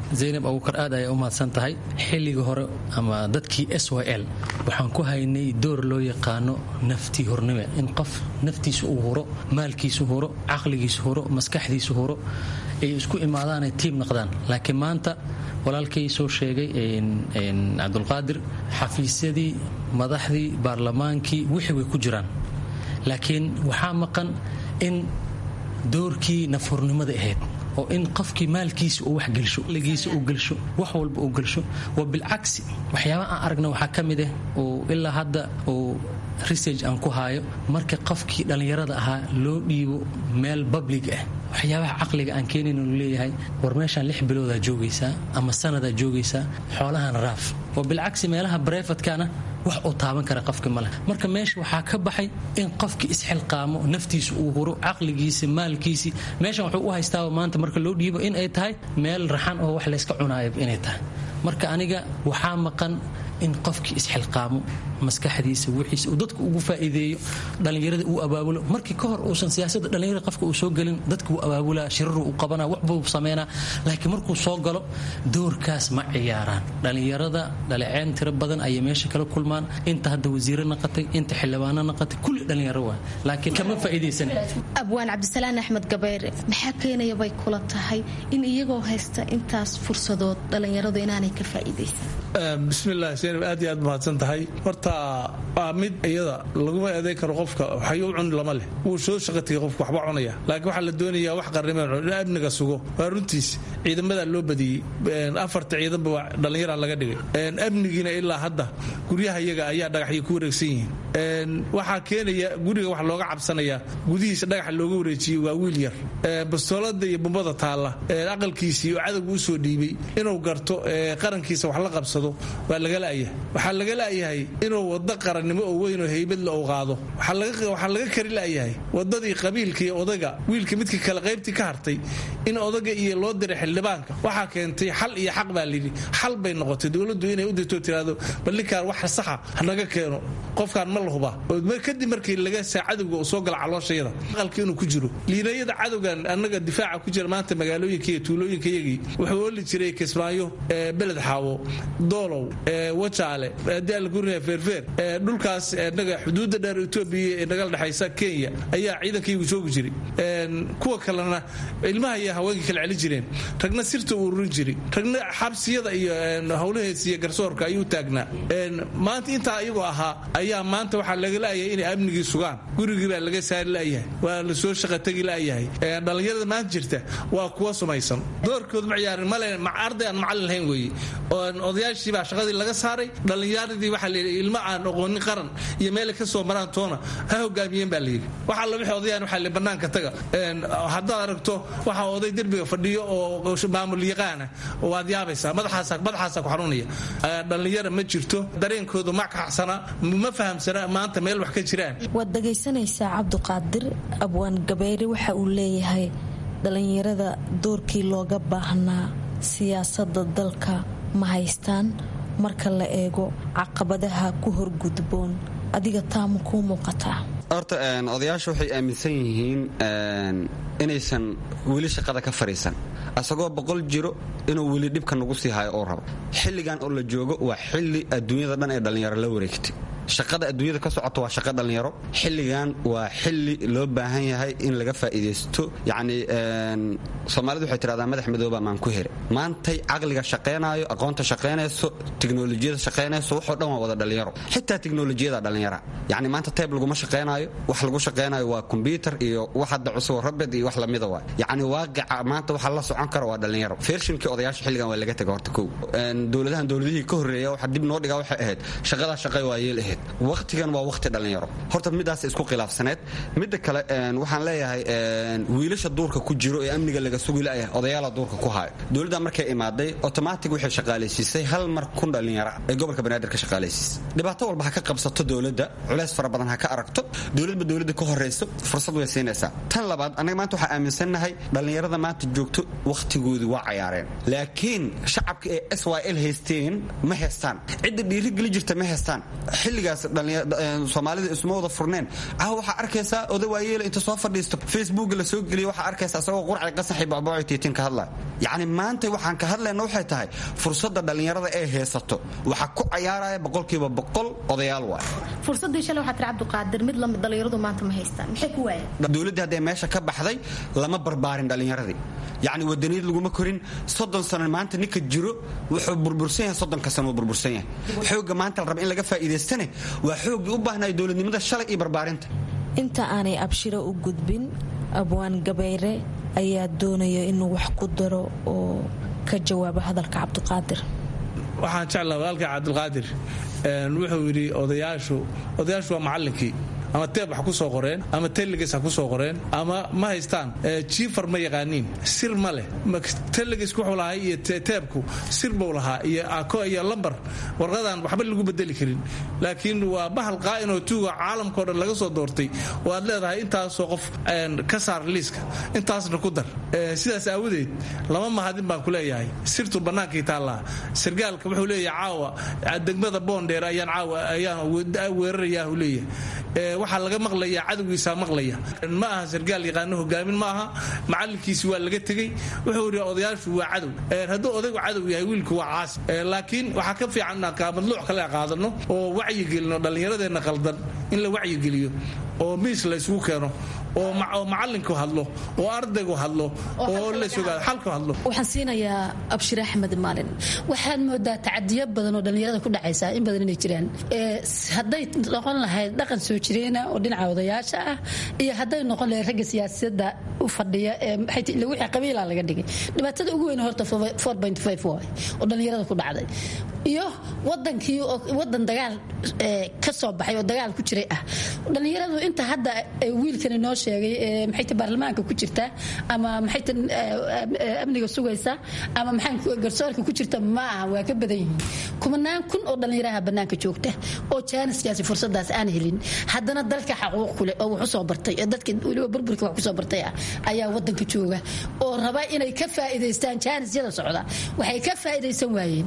zaynab abuukar aad ayay u mahadsan tahay xilliga hore ama dadkii s y l waxaan ku haynay door loo yaqaano naftii hornime in qof naftiisa uu huro maalkiisu huro caqligiisu huro maskaxdiisu huro ay isku imaadaanay tiim naqdaan laakiin maanta walaalkay soo sheegay cabdulqaadir xafiisyadii madaxdii baarlamaankii wixii way ku jiraan laakiin waxaa maqan in doorkii nafhurnimada ahayd oo in qofkii maalkiisa uu wax gelsho ligiisa uu gelsho wax walba uu gelsho waa bilcagsi waxyaaba aan aragna waxaa ka mid ah oo ilaa hadda uu research aan ku haayo marka qofkii dhallinyarada ahaa loo dhiibo meel public ah waxyaabaha caqliga aan keenayn uu leeyahay war meeshaan lix biloodaa joogaysaa ama sanadaa joogaysaa xoolahan raaf oo bilcagsi meelaha barefadkana wax uu taaban kara qofka maleh marka meesha waxaa ka baxay in qofkii isxilqaamo naftiisa uu huro caqligiisa maalkiisii meeshan wuxuu u haystaaba maanta marka loo dhiibo in ay tahay meel raxan oo wax layska cunaayo inay tahay marka aniga waxaa maqan in qofkii isxilqaamo maskaxdiisa wixiisa uu dadka ugu faa'iideeyo dhallinyarada uu abaabulo markii ka hor uusan siyaasadda dhallinyarada qofka uu soo gelin dadka uu abaabulaa shiraru uu qabanaa waxbuu sameynaa laakiin markuu soo galo doorkaas ma ciyaaraan dhallinyarada dhaliceen tiro badan ayay meesha kala kulmaan inta hadda wasiire naqatay inta xildhibaano naqatay kulli dhallinyaro waa laakiin kama faa'iidaysan abwaan cabdisalaan axmed gabayre maxaa keenaya bay kula tahay in iyagoo haysta intaas fursadood dhallinyaradu inaanay ka faa'iidaysan bismillaah seenab aad iyo aad mahadsan tahay horta waa mid iyada laguma eedayn karo qofka waxyo u cuni lama leh wuu soo shaqatigay qofka waxba cunaya laakiin waxaa la doonayaa wax qarnimeen in amniga sugo waa runtiis ciidamadaa loo badiyey afarta ciidanba waa dhallinyaraa laga dhigay amnigiina ilaa hadda guryaha iyaga ayaa dhagaxyo ku wareegsan yihiin waxaa keenaya guriga wax looga cabsanaya gudihiisa dhagaxa looga wareejiyey waa wiil yar bastoolada iyo bumbada taalla aqalkiisii oo cadowga u soo dhiibay inuu garto qarankiisa wax la qabsado waa laga la'yahay waxaa laga la'yahay inuu waddo qarannimo oo weyn oo haybadla uu qaado waxaa laga kari la'yahay waddadii qabiilka iyo odaga wiilka midka kale qaybtii ka hartay in odaga iyo loo diray xildhibaanka waxaa keentay xal iyo xaq baa layidhi xal bay noqotay dowladdu inay u dirto tiraado bal ninkaan wax saxa hanaga keeno qofkaan ma la hubaa kadib markii laga saa cadowga uu soo gala calooshayada aqalka inuu ku jiro liinayada cadowgan annaga difaaca ku jira maanta magaalooyinka iyo tuulooyinka iyagii wuxuu ooli jiray kismaayo beled xaawo doolow wajaale daalgurnia feerfeer dhulkaas naga xuduudda dheer etoobiya ee nagala dhexaysa kenya ayaa ciidankaygu joogi jiray kuwa kalena ilmaha iyo haweenka kala celin jireen ragna sirta uu ururin jiray ragna xabsiyada iyo howlaheesa iyo garsoorka ayuu taagnaa maanta intaa iyagoo ahaa ayaa maanta waxaa laga la'yahay inay amnigii sugaan gurigii baa laga saari la'yahay waa la soo shaqatagi la'yahay dhallinyarada maanta jirta waa kuwa sumaysan doorkood ma ciyaarin male arday aan macallin lahayn weeye odayaashii baa shaqadii laga saaray dhallinyaradii waxaa layidhi ilmo aan oqoonin qaran iyo meelay ka soo maraan toona ha hogaamiyeen baa layidhi waxaa la wixii odayaan waxaa layidhi bannaanka taga haddaad aragto waxaa oday derbiga fadhiyo oo maamul yaqaana waad yaabaysaa madaxaasa madaxaasa ku xanuunaya dhallinyara ma jirto dareenkoodu ma kaxsana ma fahamsana maanta meel wax ka jiraan waad dhagaysanaysaa cabdiqaadir abwaan gabayre waxa uu leeyahay dhallinyarada doorkii looga baahnaa siyaasadda dalka ma haystaan marka la eego caqabadaha ku horgudboon adiga taama kuu muuqataa horta odayaasha waxay aaminsan yihiin inaysan weli shaqada ka fadhiisan asagoo boqol jiro inuu weli dhibka nagu sii hayo oo rabo xilligan oo la joogo waa xilli adduunyada dhan ee dhallinyaro la wareegtay shaqada adduunyada ka socota waa shaqa dhallinyaro xilligan waa xilli loo baahan yahay in laga faa'iidaysto yacni soomaalidu waxay tidhahdaa madax madooba maan ku here maantay caqliga shaqaynaayo aqoonta shaqaynayso tiknolojiyada shaqaynayso waxoo dhan waa wada dhallinyaro xitaa tiknolojiyada dhallinyara yacni maanta tayb laguma shaqaynaayo wax lagu shaqaynayo waa kombyutar iyo wax hadda cusub rabed iyo wax lamida waay yacni waaqica maanta waxa la socon kara waa dhallinyaro feershinkii odayaasha xilligan waa laga taga horta kow dowladahan dowladihii ka horreeya waxa dib noo dhigaa waxay ahayd shaqadaa shaqay waa yeel ahayd waqtigan waa waqti dhallinyaro horta midaas isku khilaafsaneed midda kale waxaan leeyahay wiilasha duurka ku jiro ee amniga laga sugi layahay odayaala duurka ku hayo dowladda markay imaaday otomatic waxay shaqaalaysiisay hal mar kun dhallinyara ee gobolka banaadir ka shaqaalaysiisay dhibaato walba ha ka qabsato dowladda culays fara badan ha ka aragto dowladba dowladda ka horrayso fursad way siinaysaa tan labaad annaga maanta waxaa aaminsannahay dhallinyarada maanta joogto wakhtigoodii waa cayaareen laakiin shacabka ee s y l haysteen ma haystaan cidda dhiirigeli jirta ma haystaan xilliga xilligaas soomaalida isuma wada furneen ah waxaa arkaysaa oda waayeela inta soo fadhiisto facebook la soo geliya waxaa arkaysa asagoo qurcay qasaxi bacbooci tiitin ka hadlaya yacni maanta waxaan ka hadlayna waxay tahay fursadda dhallinyarada ee heesato waxaa ku cayaaraya boqolkiiba boqol odayaal waay fursadii shalay waxaa tiri cabdiqaadir mid lamid dhallinyaradu maanta ma haystaan maxay ku waayeen dowladdii hadday meesha ka baxday lama barbaarin dhallinyaradii yacni wadaniyad laguma korin soddon sano maanta ninka jiro wuxuu burbursan yahay soddonka sano wuu burbursan yahay xoogga maanta la raba in laga faa'iidaystane waa xooggii u baahnaya dowladnimada shalay iyo barbaarinta inta aanay abshiro u gudbin abwaan gabayre ayaa doonaya inuu wax ku daro oo ka jawaabo hadalka cabdiqaadir waxaan jeclaa walaalka cabdilqaadir wuxuu yidhi odayaashu odayaashu waa macallinkii ama teeb wax ku soo qoreen ama teleges ha ku soo qoreen ama ma haystaan jiifar ma yaqaaniin sir ma leh telegesk wuxuu lahaa iyo teebku sir buu lahaa iyo ako iyo lambar warqadan waxba lagu bedeli karin laakiin waa bahal qaa'inoo tuuga caalamkao dhan laga soo doortay oo aad leedahay intaasoo qof ka saar liiska intaasna ku dar sidaas aawadeed lama mahadin baan ku leeyahay sirtu bannaankii taallaa sargaalka wuxuu leeyahay caawa degmada boondheer ayaan caawa ayaan weerarayaa uu leeyahay waxaa laga maqlaya cadowgiisaa maqlaya ma aha sargaal yaqaano hogaamin ma aha macalinkiisi waa laga tegey wuxuu yidhi odayaashu waa cadow hadduu odaygu cadow yahay wiilku waa caasi laakiin waxaa ka fiican inaan madluuc kale qaadano oo wacyigelino dhallinyaradeenna qaldan in la wacyigeliyo oo miis la isugu keeno oo macalinku hadlo oo ardaygu hadlo oo lasogaado xalku hadlo waxaan siinayaa abshir axmed maalin waxaad moodaa tacadiyo badan oo dhallinyarada ku dhacaysa in badan inay jiraan hadday noqon lahayd dhaqan soo jireena oo dhinaca odayaasha ah iyo hadday noqon lahayd ragga siyaasadda u fadhiya ee wixii qabiila laga dhigay dhibaatada ugu weyn horta waay oo dhallinyarada ku dhacday iyo wadankii wadan dagaal ka soo baxay oo dagaal ku jiray ah dhallinyaradu inta hadda wiilkani noo sheegay maxayta baarlamaanka ku jirta ama maxayta amniga sugaysa ama maxaa garsoorka ku jirta ma aha waa ka badan yihiin kumanaan kun oo dhallinyaraha bannaanka joogta oo jaaniskaasi fursadaas aan helin haddana dalka xaquuq kuleh oo wax usoo bartay oo dadka weliba burburka wax kusoo bartay ah ayaa wadanka jooga oo raba inay ka faa'iidaystaan jaanisyada socda waxay ka faa'iidaysan waayeen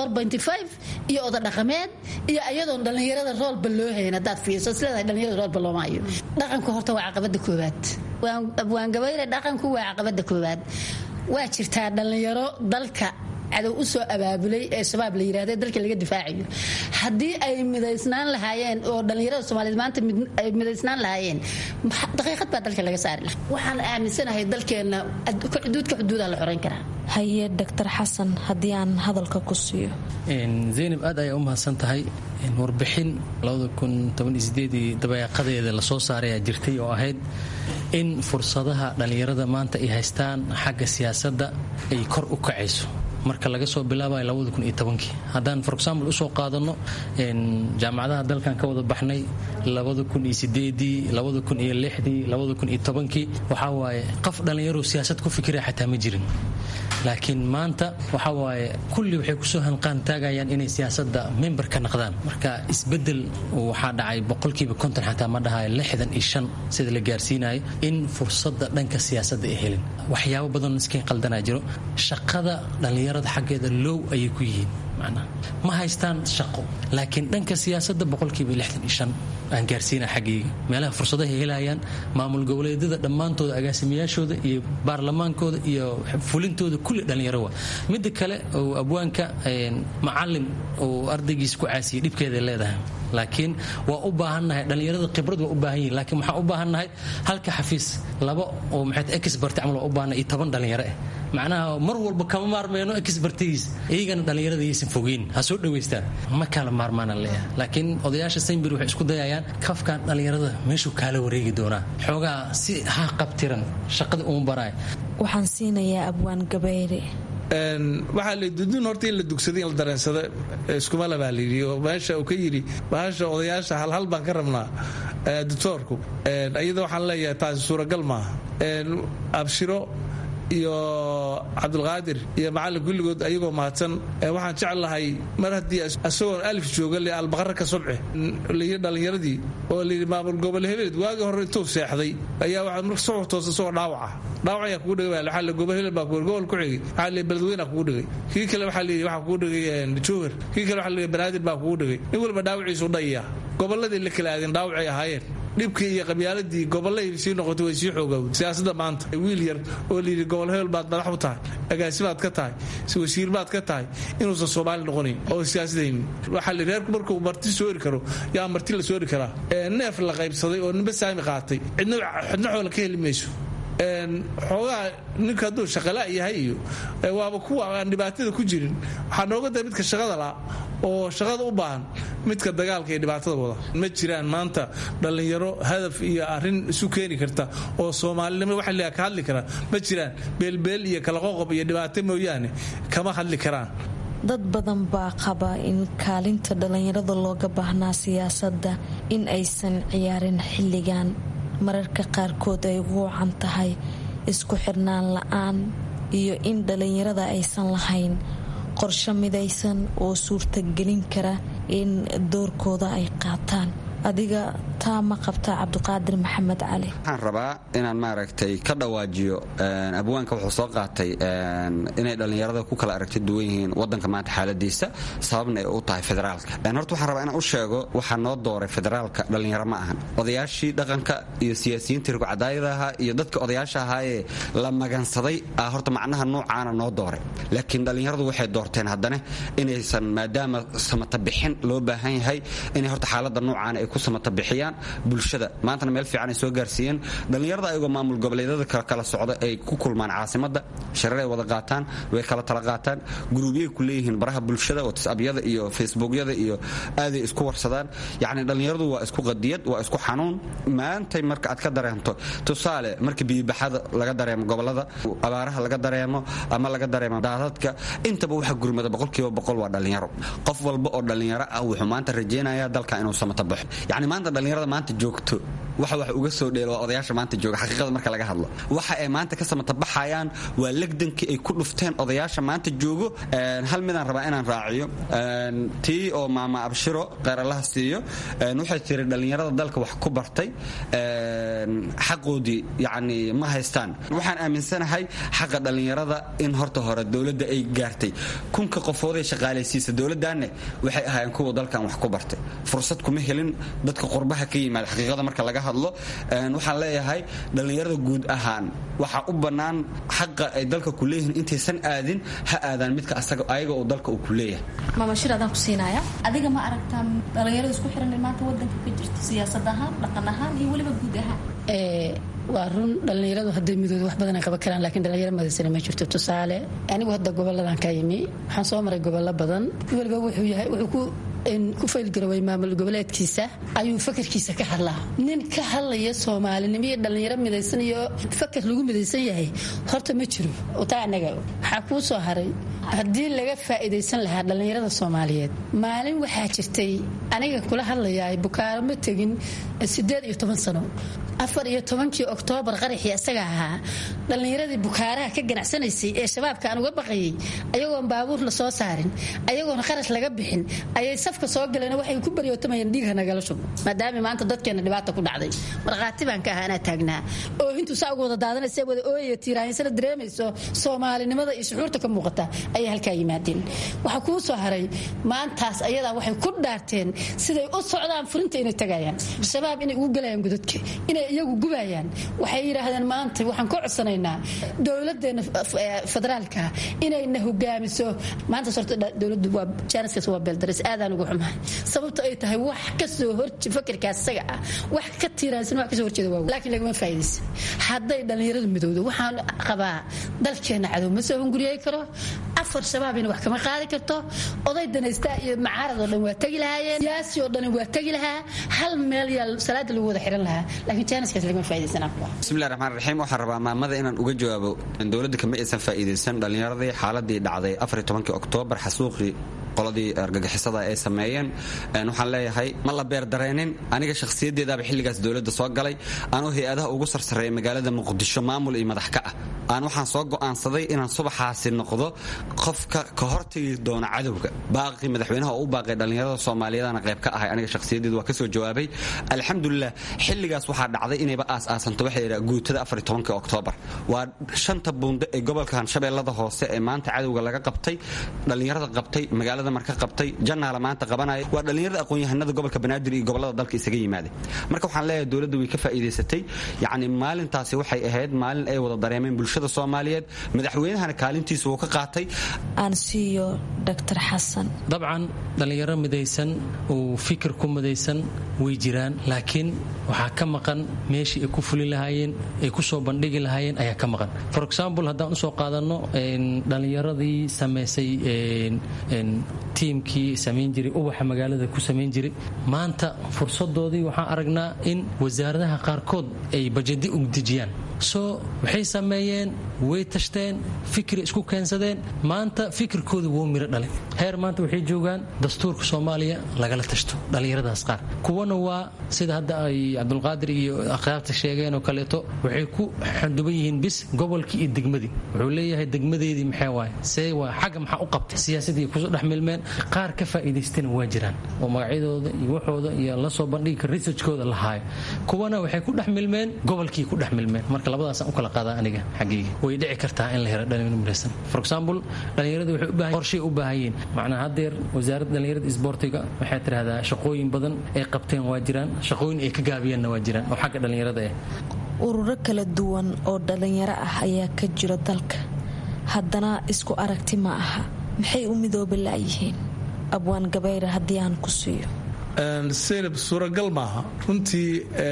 iyo oda dhaqameed iyo ayadoon dhallinyarada roolba loo hayn haddaad fiirso isleedahay dhallinyarada roolba looma hayo dhaqanku horta waa caqabada koowaad waan gabayre dhaqanku waa caqabada koowaad waa jirtaa dhallinyaro dalka cadow u soo abaabulay ee shabaab la yirahda dalka laga difaacayo haddii ay midaysnaan lahaayeen oo dhallinyarada soomaaliyeed maanta ay midaysnaan lahaayeen daqiiqad baa dalka laga saari lahaa waxaan aaminsanahay dalkeenna xuduudka xuduudaa la xorayn karaa haye doctor xasan haddii aan hadalka ku siiyo zaynab aad ayaa u mahadsan tahay warbixin dabayaaqadeeda lasoo saarayaa jirtay oo ahayd in fursadaha dhallinyarada maanta ay haystaan xagga siyaasadda ay kor u kacayso marka laga soo bilaabayo haddaan for example usoo qaadano jaamacadaha dalkan ka wada baxnay waxaa waaye qof dhallinyaro siyaasad ku fikira xataa ma jirin laakiin maanta waxaa waaye kulli waxay kusoo hanqaan taagayaan inay siyaasadda member ka naqdaan marka isbedel waxaa dhacay boqolkiiba konton xataa ma dhahayo lixdan iyo shan sida la gaarsiinayo in fursadda dhanka siyaasadda ay helin waxyaabo badan iskain qaldanaa jiro shaqada dhallinyarada xaggeeda low ayay ku yihiin ma haystaan shaqo laakiin dhanka siyaasadda boqolkiiba lixdan iyo shan aan gaarsiina xaggayga meelaha fursadahay helayaan maamul goboleedyada dhammaantooda agaasimayaashooda iyo baarlamaankooda iyo fulintooda kulli dhallinyaro wa midda kale oo abwaanka macalin oo ardaygiis ku caasiyay dhibkeeday leedahay laakiin waa u baahannahay dhallinyarada khibrad waa u baahan yihin laakiin waxaan u baahannahay halka xafiis laba oo maxay expert camal waa u baahannahay iyo toban dhallinyaro ah macnaha mar walba kama maarmeyno expertigiis iyagana dhallinyarada yaysan fogeyn ha soo dhawaystaan ma kala maarmaana leeyahay laakiin odayaasha saynbir waxay isku dayayaan kafkan dhallinyarada meeshuu kaala wareegi doonaa xoogaa si ha qabtiran shaqadii uma baraay waxaan siinayaa abwaan gabayre waxaa la dudun horta in la dugsaday in la dareensada iskuma labaa layidhi oo meesha uu ka yidhi bahasha odayaasha halhal baan ka rabnaa doctoorku iyada waxaan leeyahay taasi suuragal maaha abshiro iyo cabdulqaadir iyo macallin kulligood ayagoo mahadsan waxaan jeclahay mar haddii isagoon alif jooga le albaqara ka sobce layii dhallinyaradii oo layidhi maamul gobol hebeleed waagii hore intuu seexday ayaa waxaa marka soo toosa isagoo dhaawaca dhaawac ayaa kugu dhigay waxaa le gobol hebel baa kugu gobol ku xigay waxaa le beledweyna kugu dhigay kii kale waxaa layidhi waxaa kugu dhigay jowhar kii kale waxaa le banaadir baa kugu dhigay nin waliba dhaawaciisu dhayiya gobolladii la kala aadeen dhaawacay ahaayeen dhibkii iyo qabyaaladii gobolay sii noqotay way sii xoogowd siyaasada maanta wiil yar oo layidhi gobol hebel baad madax u tahay agaasibaad ka tahay wasiir baad ka tahay inuusan soomaali noqonayn oo siyaasadaynin waxaa la reerku markuu marti soori karo yaa marti la soori karaa neef la qaybsaday oo ninba saami qaatay cidna xoola ka heli mayso xoogaa ninka hadduu shaqala yahay iyo waaba kuwa aan dhibaatada ku jirin waxaa nooga da midka shaqada la oo shaqada u baahan midka dagaalka iyo dhibaatada wada ma jiraan maanta dhallinyaro hadaf iyo arin isu keeni karta oo soomaalinimo waxa la ka hadli karaa ma jiraan beelbeel iyo kala qoqob iyo dhibaato mooyaane kama hadli karaan dad badan baa qaba in kaalinta dhallinyarada looga baahnaa siyaasadda in aysan ciyaarin xilligan mararka qaarkood ay ugu wacan tahay isku xirnaan la-aan iyo in dhallinyarada aysan lahayn qorsho midaysan oo suurtagelin kara in doorkooda ay qaataan adiga taa ma qabtaa cabdiqaadir maxamed cali waxaan rabaa inaan maaragtay ka dhawaajiyo abwaanka wuxuu soo qaatay inay dhallinyarada ku kala aragti duwan yihiin wadanka maanta xaaladiisa sababna ay u tahay federaalka horta waxaan rabaa inaan u sheego waxaa noo dooray federaalka dhallinyaro ma ahan odayaashii dhaqanka iyo siyaasiyiintii rugcadaayada ahaa iyo dadka odayaasha ahaayee la magansaday ah horta macnaha noocaana noo dooray laakiin dhallinyaradu waxay doorteen haddana inaysan maadaama samata bixin loo baahan yahay inay horta xaalada noocaana ay ku samata bixiyaan bulshada maantana meel fiican ay soo gaarsiiyeen dhallinyarada ayagoo maamul goboleedyada kala socda ay ku kulmaan caasimada shareeray wada qaataan way kala tala qaataan guruubyay ku leeyihiin baraha bulshada whatsappyada iyo facebookyada iyo aaday isku warsadaan yacni dhallinyaradu waa isku qadiyad waa isku xanuun maantay marka aad ka dareemto tusaale marka biyibaxada laga dareemo gobolada abaaraha laga dareemo ama laga dareemo daadadka intaba waxa gurmada boqolkiiba boqol waa dhallinyaro qof walba oo dhallinyaro ah wuxuu maanta rajaynayaa dalka inuu samata baxo yacni maanta dhallinyarada maanta joogto waxa wax uga soo dheelo waa odayaasha maanta jooga xaqiiqada marka laga hadlo waxa ay maanta ka samata baxayaan waa legdankii ay ku dhufteen odayaasha maanta joogo hal midaan rabaa inaan raaciyo tii oo maama abshiro qeeralaha siiyo waxay tiri dhallinyarada dalka wax ku bartay xaqoodii yacni ma haystaan waxaan aaminsanahay xaqa dhallinyarada in horta hore dowladda ay gaartay kunka qofooday shaqaalaysiisa dowladdaanne waxay ahaayeen kuwa dalkan wax ku bartay fursad kuma helin dadka qurbaha ka yimaada xaqiiqada marka laga hadlo waxaan leeyahay dhallinyarada guud ahaan waxaa u bannaan xaqa ay dalka ku leeyihiin intaysan aadin ha aadaan midka ayaga uu dalka uu ku leeyahay maamashir adaan ku siinaya adiga ma aragtaa dhallinyarada isku xiran maanta wadanka ka jirto siyaasad ahaan dhaqan ahaan iyo weliba guud ahaan waa run dhallinyaradu hadday midooda wax badan qaban karaan laakiin dhallinyaro madaysana ma jirto tusaale anigu hadda goboladan ka yimi waxaan soo maray gobollo badan weliba wuxuu yahay wuxuu ku ku faylgaraway maamul goboleedkiisa ayuu fakarkiisa ka hadlaa nin ka hadlaya soomaalinimo iyo dhallinyaro midaysan iyo fakar lagu midaysan yahay horta ma jiro taa anaga waxaa kuu soo haray haddii laga faa'iidaysan lahaa dhallinyarada soomaaliyeed maalin waxaa jirtay aniga kula hadlayaa bukaaro ma tegin sideed iyo toban sano afar iyo tobankii oktoobar qaraxii isaga ahaa dhallinyaradii bukaaraha ka ganacsanaysay ee shabaabka aan uga baqayay ayagoon baabuur la soo saarin ayagoon qarash laga bixin ayay safka soo galeen waxay ku baryootamayeen dhiigha nagala shubo maadaama maanta dadkeena dhibaata ku dhacday markhaati baan ka ahaa anaa taagnaa oo hintuu saa uga wada daadanaysa wada ooyaya tiiraahinsana dareemayso soomaalinimada iyo shucuurta ka muuqata ayay halkaa yimaadeen waxaa kuu soo haray maantaas ayadaa waxay ku dhaarteen siday u socdaan furinta inay tagayaan shabaab inay ugu galayaan godadka inay iyagu gubayaan waxay yidhaahdeen maanta waxaan ka codsanaynaa dowladeena federaalka inayna hogaamiso maantaas horta dowladdu waa jaaniskaas waa beeldaris aadaan ugu xumahay sababta ay tahay wax kasoo hor fakarkaas isaga ah wax ka tiiraansan wax kasoo horjeeda waa laakiin lagama faa'iidaysan hadday dhallinyaradu midowdo waxaan qabaa dalkeena cadow ma soo hunguriyey karo afar shabaabina wax kama qaadi karto oday danaystaa iyo macaarad oo dhan waa tegi lahaayeen siyaasi oo dhan waa tegi lahaa hal meel yaa salaada lagu wada xiran lahaa laakiin jaaniskaas lagama faa'iidaysan bismillahi raxmaan raxiim waxaan rabaa maamada inaan uga jawaabo dowladda kama aysan faa'iidaysan dhallinyaradii xaaladii dhacday afar tobankii oktoobar xasuuqii qoladii argagixisada ay sameeyeen waxaan leeyahay ma la beerdareenin aniga shakhsiyaddeedaaba xilligaas dowladda soo galay anuu hay-adaha ugu sarsareeya magaalada muqdisho maamul iyo madax ka ah aan waxaan soo go'aansaday inaan subaxaasi noqdo qofka ka hortagi doona cadowga baaqii madaxweynaha oo u baaqay dhallinyarada soomaaliyeedana qayb ka ahay aniga shakhsiyaddeedu waa ka soo jawaabay alxamdulilah xilligaas waxaa dhacday inayba aas-aasanto waxay yidhaha guutada afar tobankii oktoobar waa shanta buundo ee gobolka hanshabeellada hoose ee maanta cadowga laga qabtay dhallinyarada qabtay magaalada magaalada marka qabtay janaala maanta qabanaya waa dhallinyarada aqoon-yahanada gobolka banaadir iyo gobolada dalka isaga yimaada marka waxaan leeyahay dowladda way ka faa'iidaysatay yacni maalintaasi waxay ahayd maalin ay wada dareemeen bulshada soomaaliyeed madaxweynahana kaalintiisa wuu ka qaatay aan siiyo dr xasan dabcan dhallinyaro midaysan oo fikir ku midaysan way jiraan laakiin waxaa ka maqan meeshii ay ku fuli lahaayeen ay ku soo bandhigi lahaayeen ayaa ka maqan for example haddaan usoo qaadanno dhallinyaradii samaysay tiimkii samayn jiray ubaxa magaalada ku samayn jiray maanta fursadoodii waxaan aragnaa in wasaaradaha qaarkood ay bajadi ugdejiyaan soo waxay sameeyeen way tashteen fikri isku keensadeen maanta fikirkooda wuu miro dhalay heer maanta waxay joogaan dastuurka soomaaliya lagala tashto dhallinyaradaas qaar kuwana waa sida hadda ay cabdulqaadir iyo akhyaarta sheegeen oo kaleeto waxay ku xanduban yihiin bis gobolkii iyo degmadii wuxuu leeyahay degmadeedii maxay waay see waa xagga maxaa u qabtay siyaasadii kusoo dhex milmeen qaar ka faa'iidaystana waa jiraan oo magacyadooda iyo waxooda iyo la soo bandhigi researchkooda la haayo kuwana waxay ku dhex milmeen gobolkii ku dhex milmeen marka labadaasaan u kala qaadaa aniga xaggayga way dhici kartaa in la helo dhalinyaro midaysan for example dhalinyarada waxay u baahan qorshay u baahan yihiin macnaa haddeer wasaaradda dhalinyarada isboortiga waxay tidhahdaa shaqooyin badan ay qabteen waa jiraan shaqooyin ay ka gaabiyeenna waa jiraan oo xagga dhalinyarada ah ururo kala duwan oo dhalinyaro ah ayaa ka jira dalka haddana isku aragti ma aha maxay u midooba la'yihiin abwaan gabayra haddii aan ku siiyo saynab suuragal maaha runtii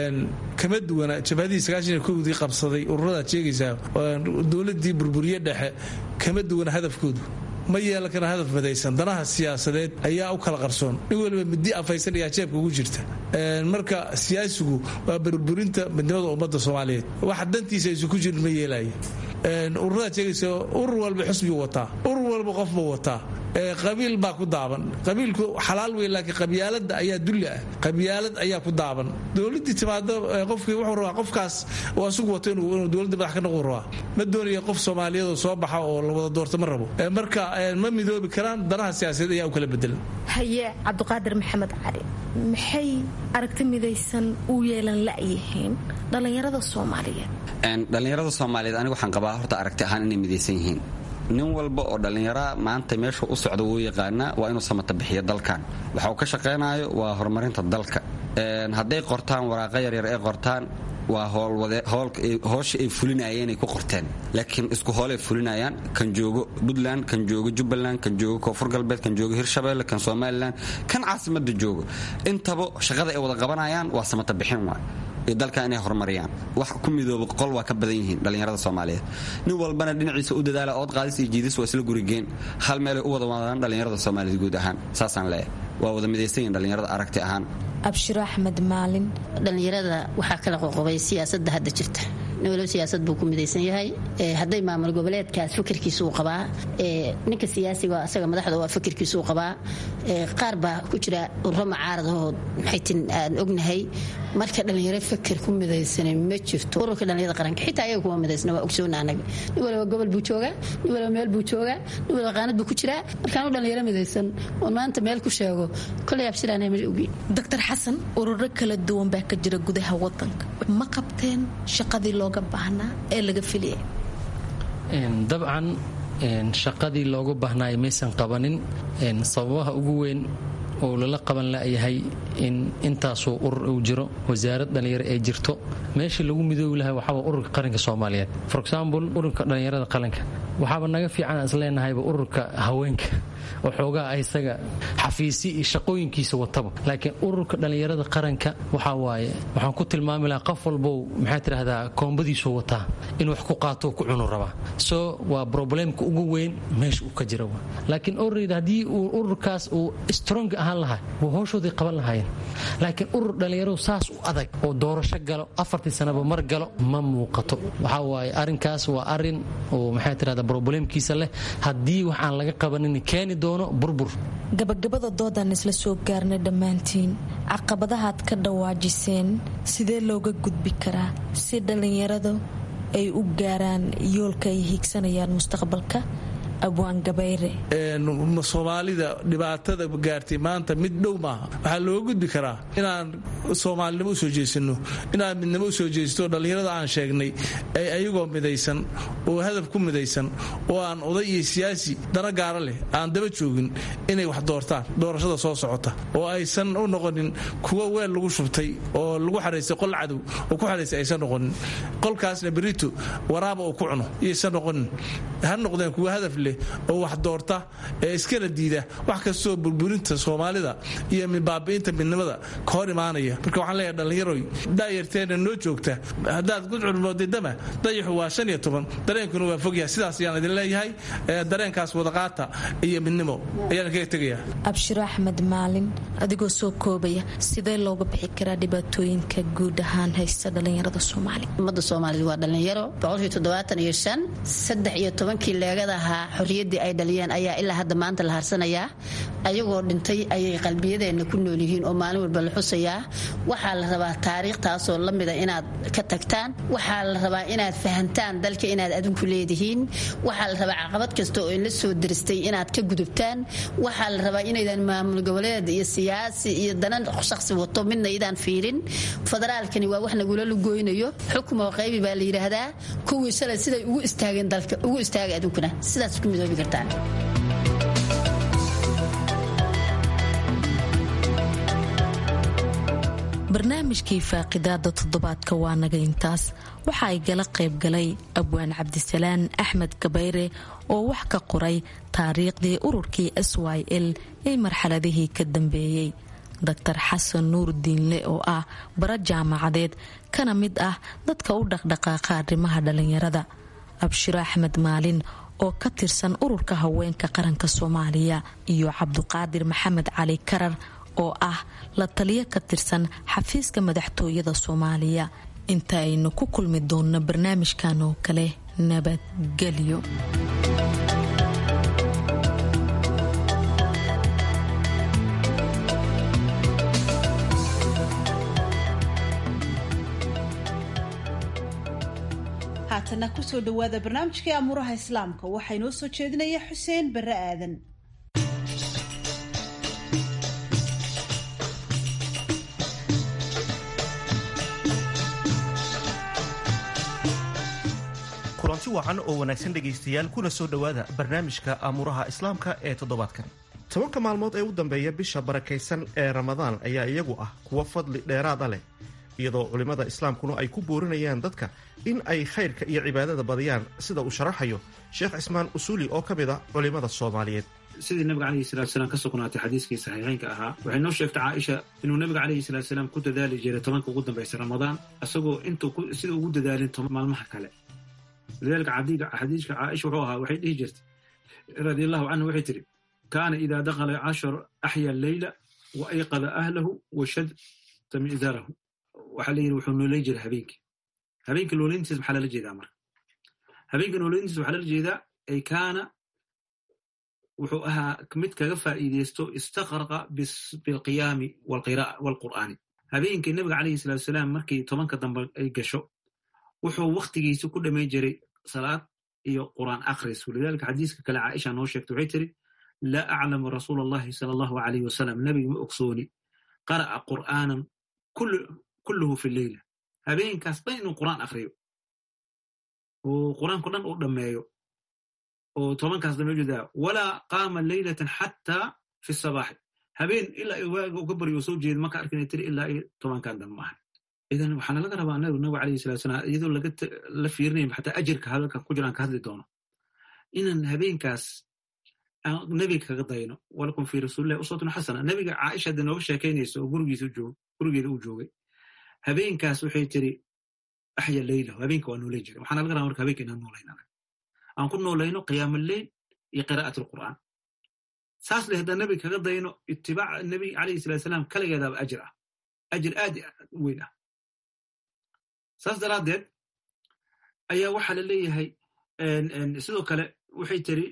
kama duwana jabhadihii sagaashan kowdii qabsaday ururadaad sheegaysaa dowladii burburiye dhexe kama duwana hadafkoodu ma yeelan kara hadaf madaysan danaha siyaasadeed ayaa u kala qarsoon nin waliba midi afaysan ayaa jeebka ugu jirta marka siyaasigu waa burburinta midnimada ummadda soomaaliyeed waxa dantiisa aysu ku jirin ma yeelaya ururadaad sheegaysa urur walba xusbigu wataa urur walba qofba wataa qabiil baa ku daaban qabiilku xalaal wey laakiin qabyaalada ayaa dulli ah qabyaalad ayaa ku daaban dowladii timaado qofkii wuxuu rabaa qofkaas oo asugu wato inuu dowladda madax ka noqon rabaa ma doonaya qof soomaaliyeed oo soo baxa oo la wada doorto ma rabo marka ma midoobi karaan danaha siyaasadeed ayaa u kala bedelan haye cabdiqaadir maxamed cali maxay aragti midaysan u yeelan la'yihiin dhallinyarada soomaaliyeed dhallinyarada soomaaliyeed aniga waxaan qabaa horta aragti ahaan inay midaysan yihiin nin walba oo dhallinyaraa maanta meeshuu u socda wuu yaqaanaa waa inuu samata bixiyo dalkan waxa uu ka shaqaynayo waa horumarinta dalka hadday qortaan waraaqa yaryar ay qortaan waa hoosha ay fulinayeen ay ku qorteen laakiin isku hoolay fulinayaan kan joogo puntland kan joogo jubbaland kan joogo koonfur galbeed kan joogo hirshabeelle kan somalilan kan caasimada joogo intaba shaqada ay wada qabanayaan waa samata bixin waay iyo dalka inay horumariyaan wax ku midooba qol waa ka badan yihiin dhallinyarada soomaaliyeed nin walbana dhinaciisa u dadaala ood qaadis iyo jiidis waa isla gurigeen hal meelay u wada wadaan dhallinyarada soomaaliyeed guud ahaan saasaan leeyahay waa wada midaysan yihin dhallinyarada aragti ahaan abshiro axmed maalin dhallinyarada waxaa kala qoqobay siyaasadda hadda jirta nin waliba siyaasad buu ku midaysan yahay hadday maamul goboleedkaas fikirkiisa uu qabaa ninka siyaasiga asaga madaxda waa fikirkiisa uu qabaa qaar baa ku jira urro macaaradaoo maxaytin aan ognahay marka dhallinyaro fikir ku midaysanay ma jirto ururka dhallinyarada qaranka xitaa ayaga kuma midaysna waa ogsoona anaga nin waliba gobol buu joogaa nin waliba meel buu joogaa nin waliba qaanad buu ku jiraa markaanu dhallinyaro midaysan oon maanta meel ku sheego kolay abshiraan ma ogi doctor xasan ururo kala duwan baa ka jira gudaha wadanka ma qabteen shaqadii looga baahnaa ee laga filiyay dabcan shaqadii looga baahnaayo maysan qabanin sababaha ugu weyn oo lala qaban layahay in intaasuu urur uu jiro wasaarad dhallinyaro ee jirto meeshii lagu midoobi lahay waxaaba ururka qaranka soomaaliyeed for example ururka dhallinyarada qaranka waxaaba naga fiican isleenahayba ururka haweenka oo xoogaa isaga xafiisi iyo shaqooyinkiisa wataba laakiin ururka dhallinyarada qaranka waxaa waaye waxaan ku tilmaami lahaa qof walbow maxaa tidhahdaa koombadiisuu wataa inuu wax ku qaato ku cunu rabaa so waa problemka ugu weyn meesha uu ka jira laakiin orreyda haddii uu ururkaas uu strong ahaan lahaa waa howshoodii qaban lahaayeen laakiin urur dhallinyaradu saas u adag oo doorasho galo afartii sanaba mar galo ma muuqato waxaa waaye arrinkaas waa arrin oo maxaa tidhahdaa problemkiisa leh haddii wax aan laga qabanin keeni doono burbur gabagabada doodaan isla soo gaarnay dhammaantiin caqabadahaad ka dhawaajiseen sidee looga gudbi karaa si dhallinyaradu ay u gaaraan yoolka ay hiigsanayaan mustaqbalka abwaan gabayre soomaalida dhibaatada gaartay maanta mid dhow maaha waxaa loo gudbi karaa inaan soomaalinimo usoo jeesano inaan midnimo usoo jeesto dhallinyarada aan sheegnay ay ayagoo midaysan oo hadaf ku midaysan oo aan oday iyo siyaasi dana gaara leh aan daba joogin inay wax doortaan doorashada soo socota oo aysan u noqonin kuwa weel lagu shubtay oo lagu xaraystay qol cadow oo ku xaraystay aysan noqonin qolkaasna berito waraaba uu ku cuno iyaysan noqonin ha noqdeen kuwa hadaf leh oo wax doorta ee iskana diida wax kastoo burburinta soomaalida iyo baabi'inta midnimada ka hor imaanaya marka waxaan leeyahay dhallinyaroy daayarteena noo joogta haddaad gudcurmoodidama dayaxu waa shan iyo toban dareenkuna waa fogyahay sidaas ayaan idin leeyahay dareenkaas wadaqaata iyo midnimo ayaan kaga tegaya abshiro axmed maalin adigoo soo koobaya sidee looga bixi karaa dhibaatooyinka guud ahaan haysta dhallinyarada soomaaliya ummadda soomaaliyed waa dhallinyaro boqolkii toddobaatan iyo shan saddex iyo tobankii leegada ahaa xorriyaddii ay dhaliyeen ayaa ilaa hadda maanta la harsanayaa ayagoo dhintay ayay qalbiyadeenna ku nool yihiin oo maalin walba la xusayaa waxaa la rabaa taariikhtaasoo la mida inaad ka tagtaan waxaa la rabaa inaad fahantaan dalka inaad adinku leedihiin waxaa la rabaa caqabad kasta oo inla soo diristay inaad ka gudubtaan waxaa la rabaa inaydan maamul goboleed iyo siyaasi iyo danan shaqsi wato midna idaan fiirin federaalkani waa wax nagula lugoynayo xukmoo qaybi baa la yidhaahdaa kuwii shalay siday ugu istaageen dalka ugu istaaga adunkuna sidaas ku midoobi kartaan barnaamijkii faaqidaada toddobaadka waa naga intaas waxa ay gala qaybgalay abwaan cabdisalaan axmed gabayre oo wax ka qoray taariikhdii ururkii s y l ee marxaladihii ka dambeeyey doctor xasan nuur diinle oo ah bara jaamacadeed kana mid ah dadka u dhaqdhaqaaqa arrimaha dhallinyarada abshiro axmed maalin oo ka tirsan ururka haweenka qaranka soomaaliya iyo cabduqaadir maxamed cali karar oo ah la taliyo ka tirsan xafiiska madaxtooyada soomaaliya inta aynu ku kulmi doonno barnaamijkan oo kale nabadgelyo haatana kusoo dhawaada barnaamijkii amuuraha islaamka waxaa inoo soo jeedinaya xuseen bare aadan kulanti wacan oo wanaagsan dhegaystayaal kuna soo dhowaada barnaamijka amuuraha islaamka ee toddobaadkan tobanka maalmood ee u dambeeya bisha barakaysan ee ramadaan ayaa iyagu ah kuwa fadli dheeraada leh iyadoo culimmada islaamkuna ay ku boorinayaan dadka in ay khayrka iyo cibaadada badiyaan sida uu sharaxayo sheekh cismaan usuuli oo ka mid ah culimmada soomaaliyeed sidii nabiga calayhi salaatusalaam ka sugnaatay xadiiskii saxiixeynka ahaa waxay noo sheegtay caaisha inuu nabiga calayhi salaatusalaam ku dadaali jiray tobanka ugu dambaysa ramadaan isagoo intuu sida ugu dadaalin maalmaha kale lidaalika xadiiska caaisha wuxuu ahaa waxay dhihi jirtay radi allahu canhu waxay tidhi kaana idaa dakhala cashar axya leyla wa ayqada ahlahu wa shadta mi'darahu waxaa la yidhi wuxuu nooleyn jiray habeenkii habeenka nooleyntiisa maxaa lala jeedaa marka habeenka nooleyntiisa waxaa lala jeedaa ay kaana wuxuu ahaa mid kaga faa'iideysto istaqraqa bilqiyaami waalqur'aani habeenkii nabiga calayhi salatu salaam markii tobanka dambe ay gasho wuxuu wakhtigiisa ku dhammayn jiray salaad iyo qur'aan akhris walidaalika xadiiska kale caaisha noo sheegtay waxay tiri laa aclamu rasuula allahi sala allahu alayh wasalam nebiga ma ogsooni qara'a qur'aanan kulluhu fi leyla habeenkaas dhan inuu qur'aan akhriyo oo qur'aanko dhan uu dhammeeyo oo tobankaas dambe jeedaa walaa qaama leylatan xataa fi sabaaxi habeen ilaa waaga uga baryo oo soo jeeda maka arkin tiri ilaa iyo tobankan dambe maaha idan waxaana laga rabaa nabi nabiga alayhi salatu salaam iyadoo la fiirinayn xataa ajirka hadalka ku jiraan ka hadli doono inaan habeenkaas aan nebiga kaga dayno walakum fi rasuulillahi uswatun xasana nebiga caaisha hadda nooga sheekaynaysa oo gurigiisa joog gurigeeda uu joogay habeenkaas waxay tiri axya leylahu habeenka waa nooleyn jiray waxaana laga rabaa marka habeenka inaan noolayn anag aan ku noolayno qiyaam alleyl iyo qiraa'at alqur'aan saas le haddaan nebiga kaga dayno itibaaca nebiga calayhi salatu salaam kaligeedaaba ajir ah ajir aad weyn ah saas daraaddeed ayaa waxaa la leeyahay sidoo kale waxay tiri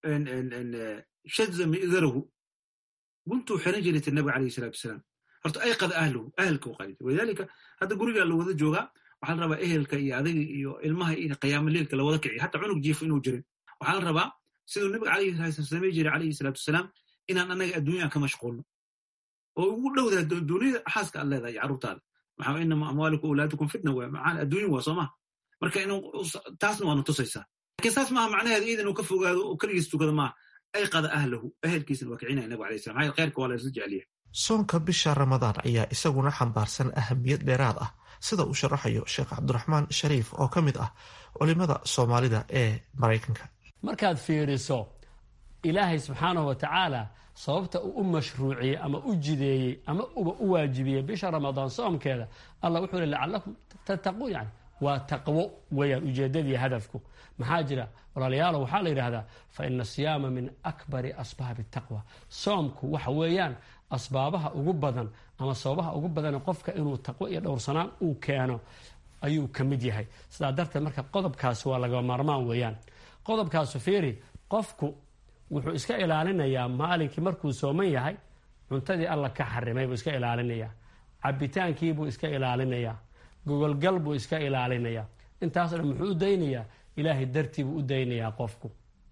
shadza mi'darahu guntuu xiran jiray tir nabiga alayhi salatu wasalaam horta ayqada ahluhu ahelka u qalid walidaalika hadda gurigaa la wada joogaa waxaa la rabaa ehelka iyo adiga iyo ilmaha iyo qiyaamo leelka la wada kiciyo hataa cunug jiifo inuu jirin waxaa la rabaa siduu nabiga calayhi salaatu samey jiray calayhi salaatu wasalaam inaan annaga adduunya ka mashquulno oo ugu dhowdaa dunida xaaska aad leedahay carruurtaada maxaa inama amwaalikum awlaadukum fitna waa macaan adduunya waa soo maha marka inuu taasna waana tusaysaa laakiin saas maaha macnaheedu iid inuu ka fogaado oo keligiis tukado maaha ayqada ahlahu ehelkiisna waa kicinaya nabiga alayhi salam maxaa khayrka waa la isla jeceliya soonka bisha ramadaan ayaa isaguna xambaarsan ahamiyad dheeraad ah sida uu sharaxayo sheekh cabdiraxmaan shariif oo ka mid ah culimada soomaalida ee maraykanka markaad fiiriso ilaahay subxaanahu wa tacaala sababta uu u mashruuciyey ama u jideeyey ama uba u waajibiyey bisha ramadaan soomkeeda allah wuxuu li lacalakum tattaquun yani waa taqwo weeyaan ujeedadii hadafku maxaa jira walaalayaalo waxaa la yidhaahdaa fa ina asiyaama min akbari asbaabi taqwa soomku waxa weeyaan asbaabaha ugu badan ama sababaha ugu badan qofka inuu taqwo iyo dhowrsanaan uu keeno ayuu ka mid yahay sidaa darteed marka qodobkaasi waa laga maarmaan weeyaan qodobkaasu fiiri qofku wuxuu iska ilaalinayaa maalinkii markuu sooman yahay cuntadii alla ka xarimay buu iska ilaalinayaa cabitaankiibuu iska ilaalinayaa gogolgal buu iska ilaalinayaa intaasoo dhan muxuu u daynayaa ilaahay dartii buu u daynayaa qofku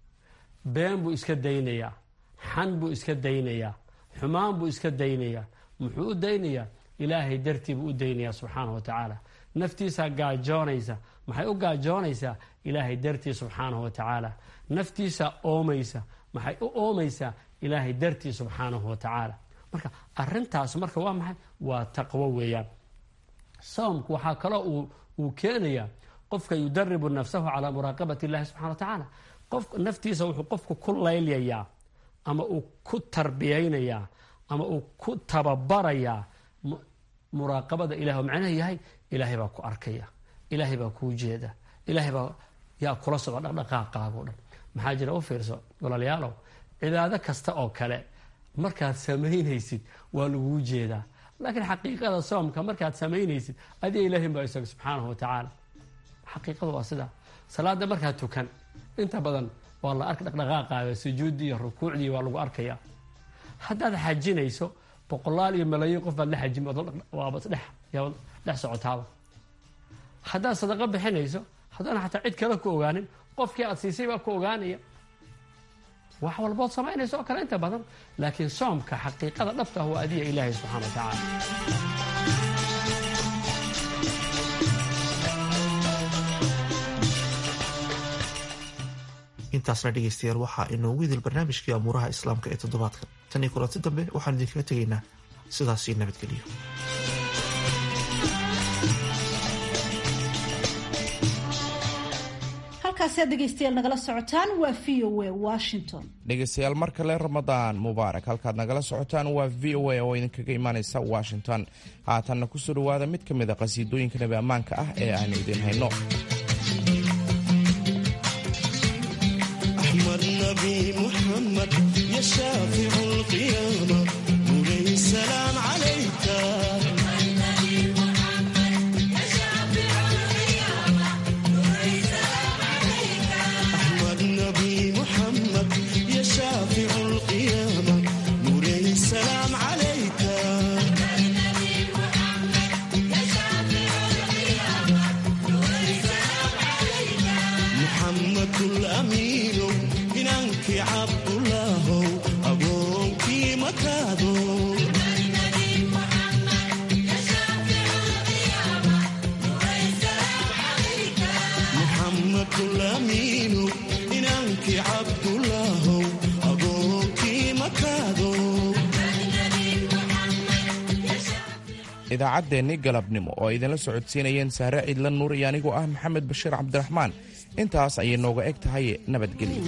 been buu iska daynayaa xan buu iska daynayaa xumaan buu iska daynayaa muxuu u daynayaa ilaahay dartii buu u daynayaa subxaanahu wa tacaala naftiisaa gaajoonaysa maxay u gaajoonaysaa ilaahay dartii subxaanahu wa tacaala naftiisaa oomaysa maxay u oomaysaa ilaahay dartii subxaanahu wa tacaala marka arintaas marka waa maxay waa taqwo weeyaan soomku waxaa kaloo uu keenayaa qofka yudaribu nafsahu calaa muraaqabati illahi subxana wa tacaala qof naftiisa wuxuu qofku ku laylayaa ama uu ku tarbiyaynayaa ama uu ku tababarayaa muraaqabada ilahi oo macnaha yahay ilaahay baa ku arkaya ilaahay baa kuu jeeda ilaahay baa yaa kula socda dhaqdhaqaaqaagao dhan maxaa jira u fiirso walaalayaalow cibaado kasta oo kale markaad samaynaysid waa laguu jeedaa laakiin xaqiiqada soomka markaad samaynaysid adiga ilaahin baa isaga subxaanahu wa tacaala xaqiiqadu waa sidaa salaada markaad tukan inta badan waa la arka dhaqdhaqaaqaaga sujuuddii iyo rukuucdii waa lagu arkaya haddaad xajinayso boqolaal iyo malaayiin qof baad la xajin waaba dhex socotaaba haddaad sadaqo bixinayso haddana xataa cid kale ku ogaanin qofkii aad siisay baa ku ogaanaya wax walbood samaynayso oo kale inta badan laakiin soomka xaqiiqada dhabta ah waa adiga ilaahay subxana wa tacaala intaasna dhegeystayaal waxaa inoogu idil barnaamijkii amuuraha islaamka ee toddobaadka tan iyo kulanti dambe waxaan idinkaga tegaynaa sidaasii nabadgeliyo halkaasi aad dhegeystayaal nagala socotaan waa v o a washington dhegeystayaal mar kale ramadaan mubaarak halkaad nagala socotaan waa v o a oo idinkaga imaaneysa washington haatanna kusoo dhawaada mid ka mid a qasiidooyinka nabi ammaanka ah ee aan idin hayno idaacaddeenni galabnimo oo ay idinla socodsiinayeen saare ciidla nuur iyo anigoo ah maxamed bashiir cabdiraxmaan intaas ayay nooga eg tahay nabadgelyo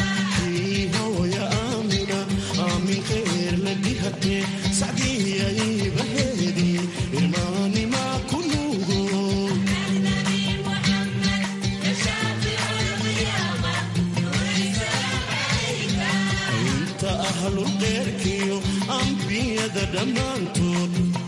sacdiya ululqeerkiyo ambiyada dhammaantood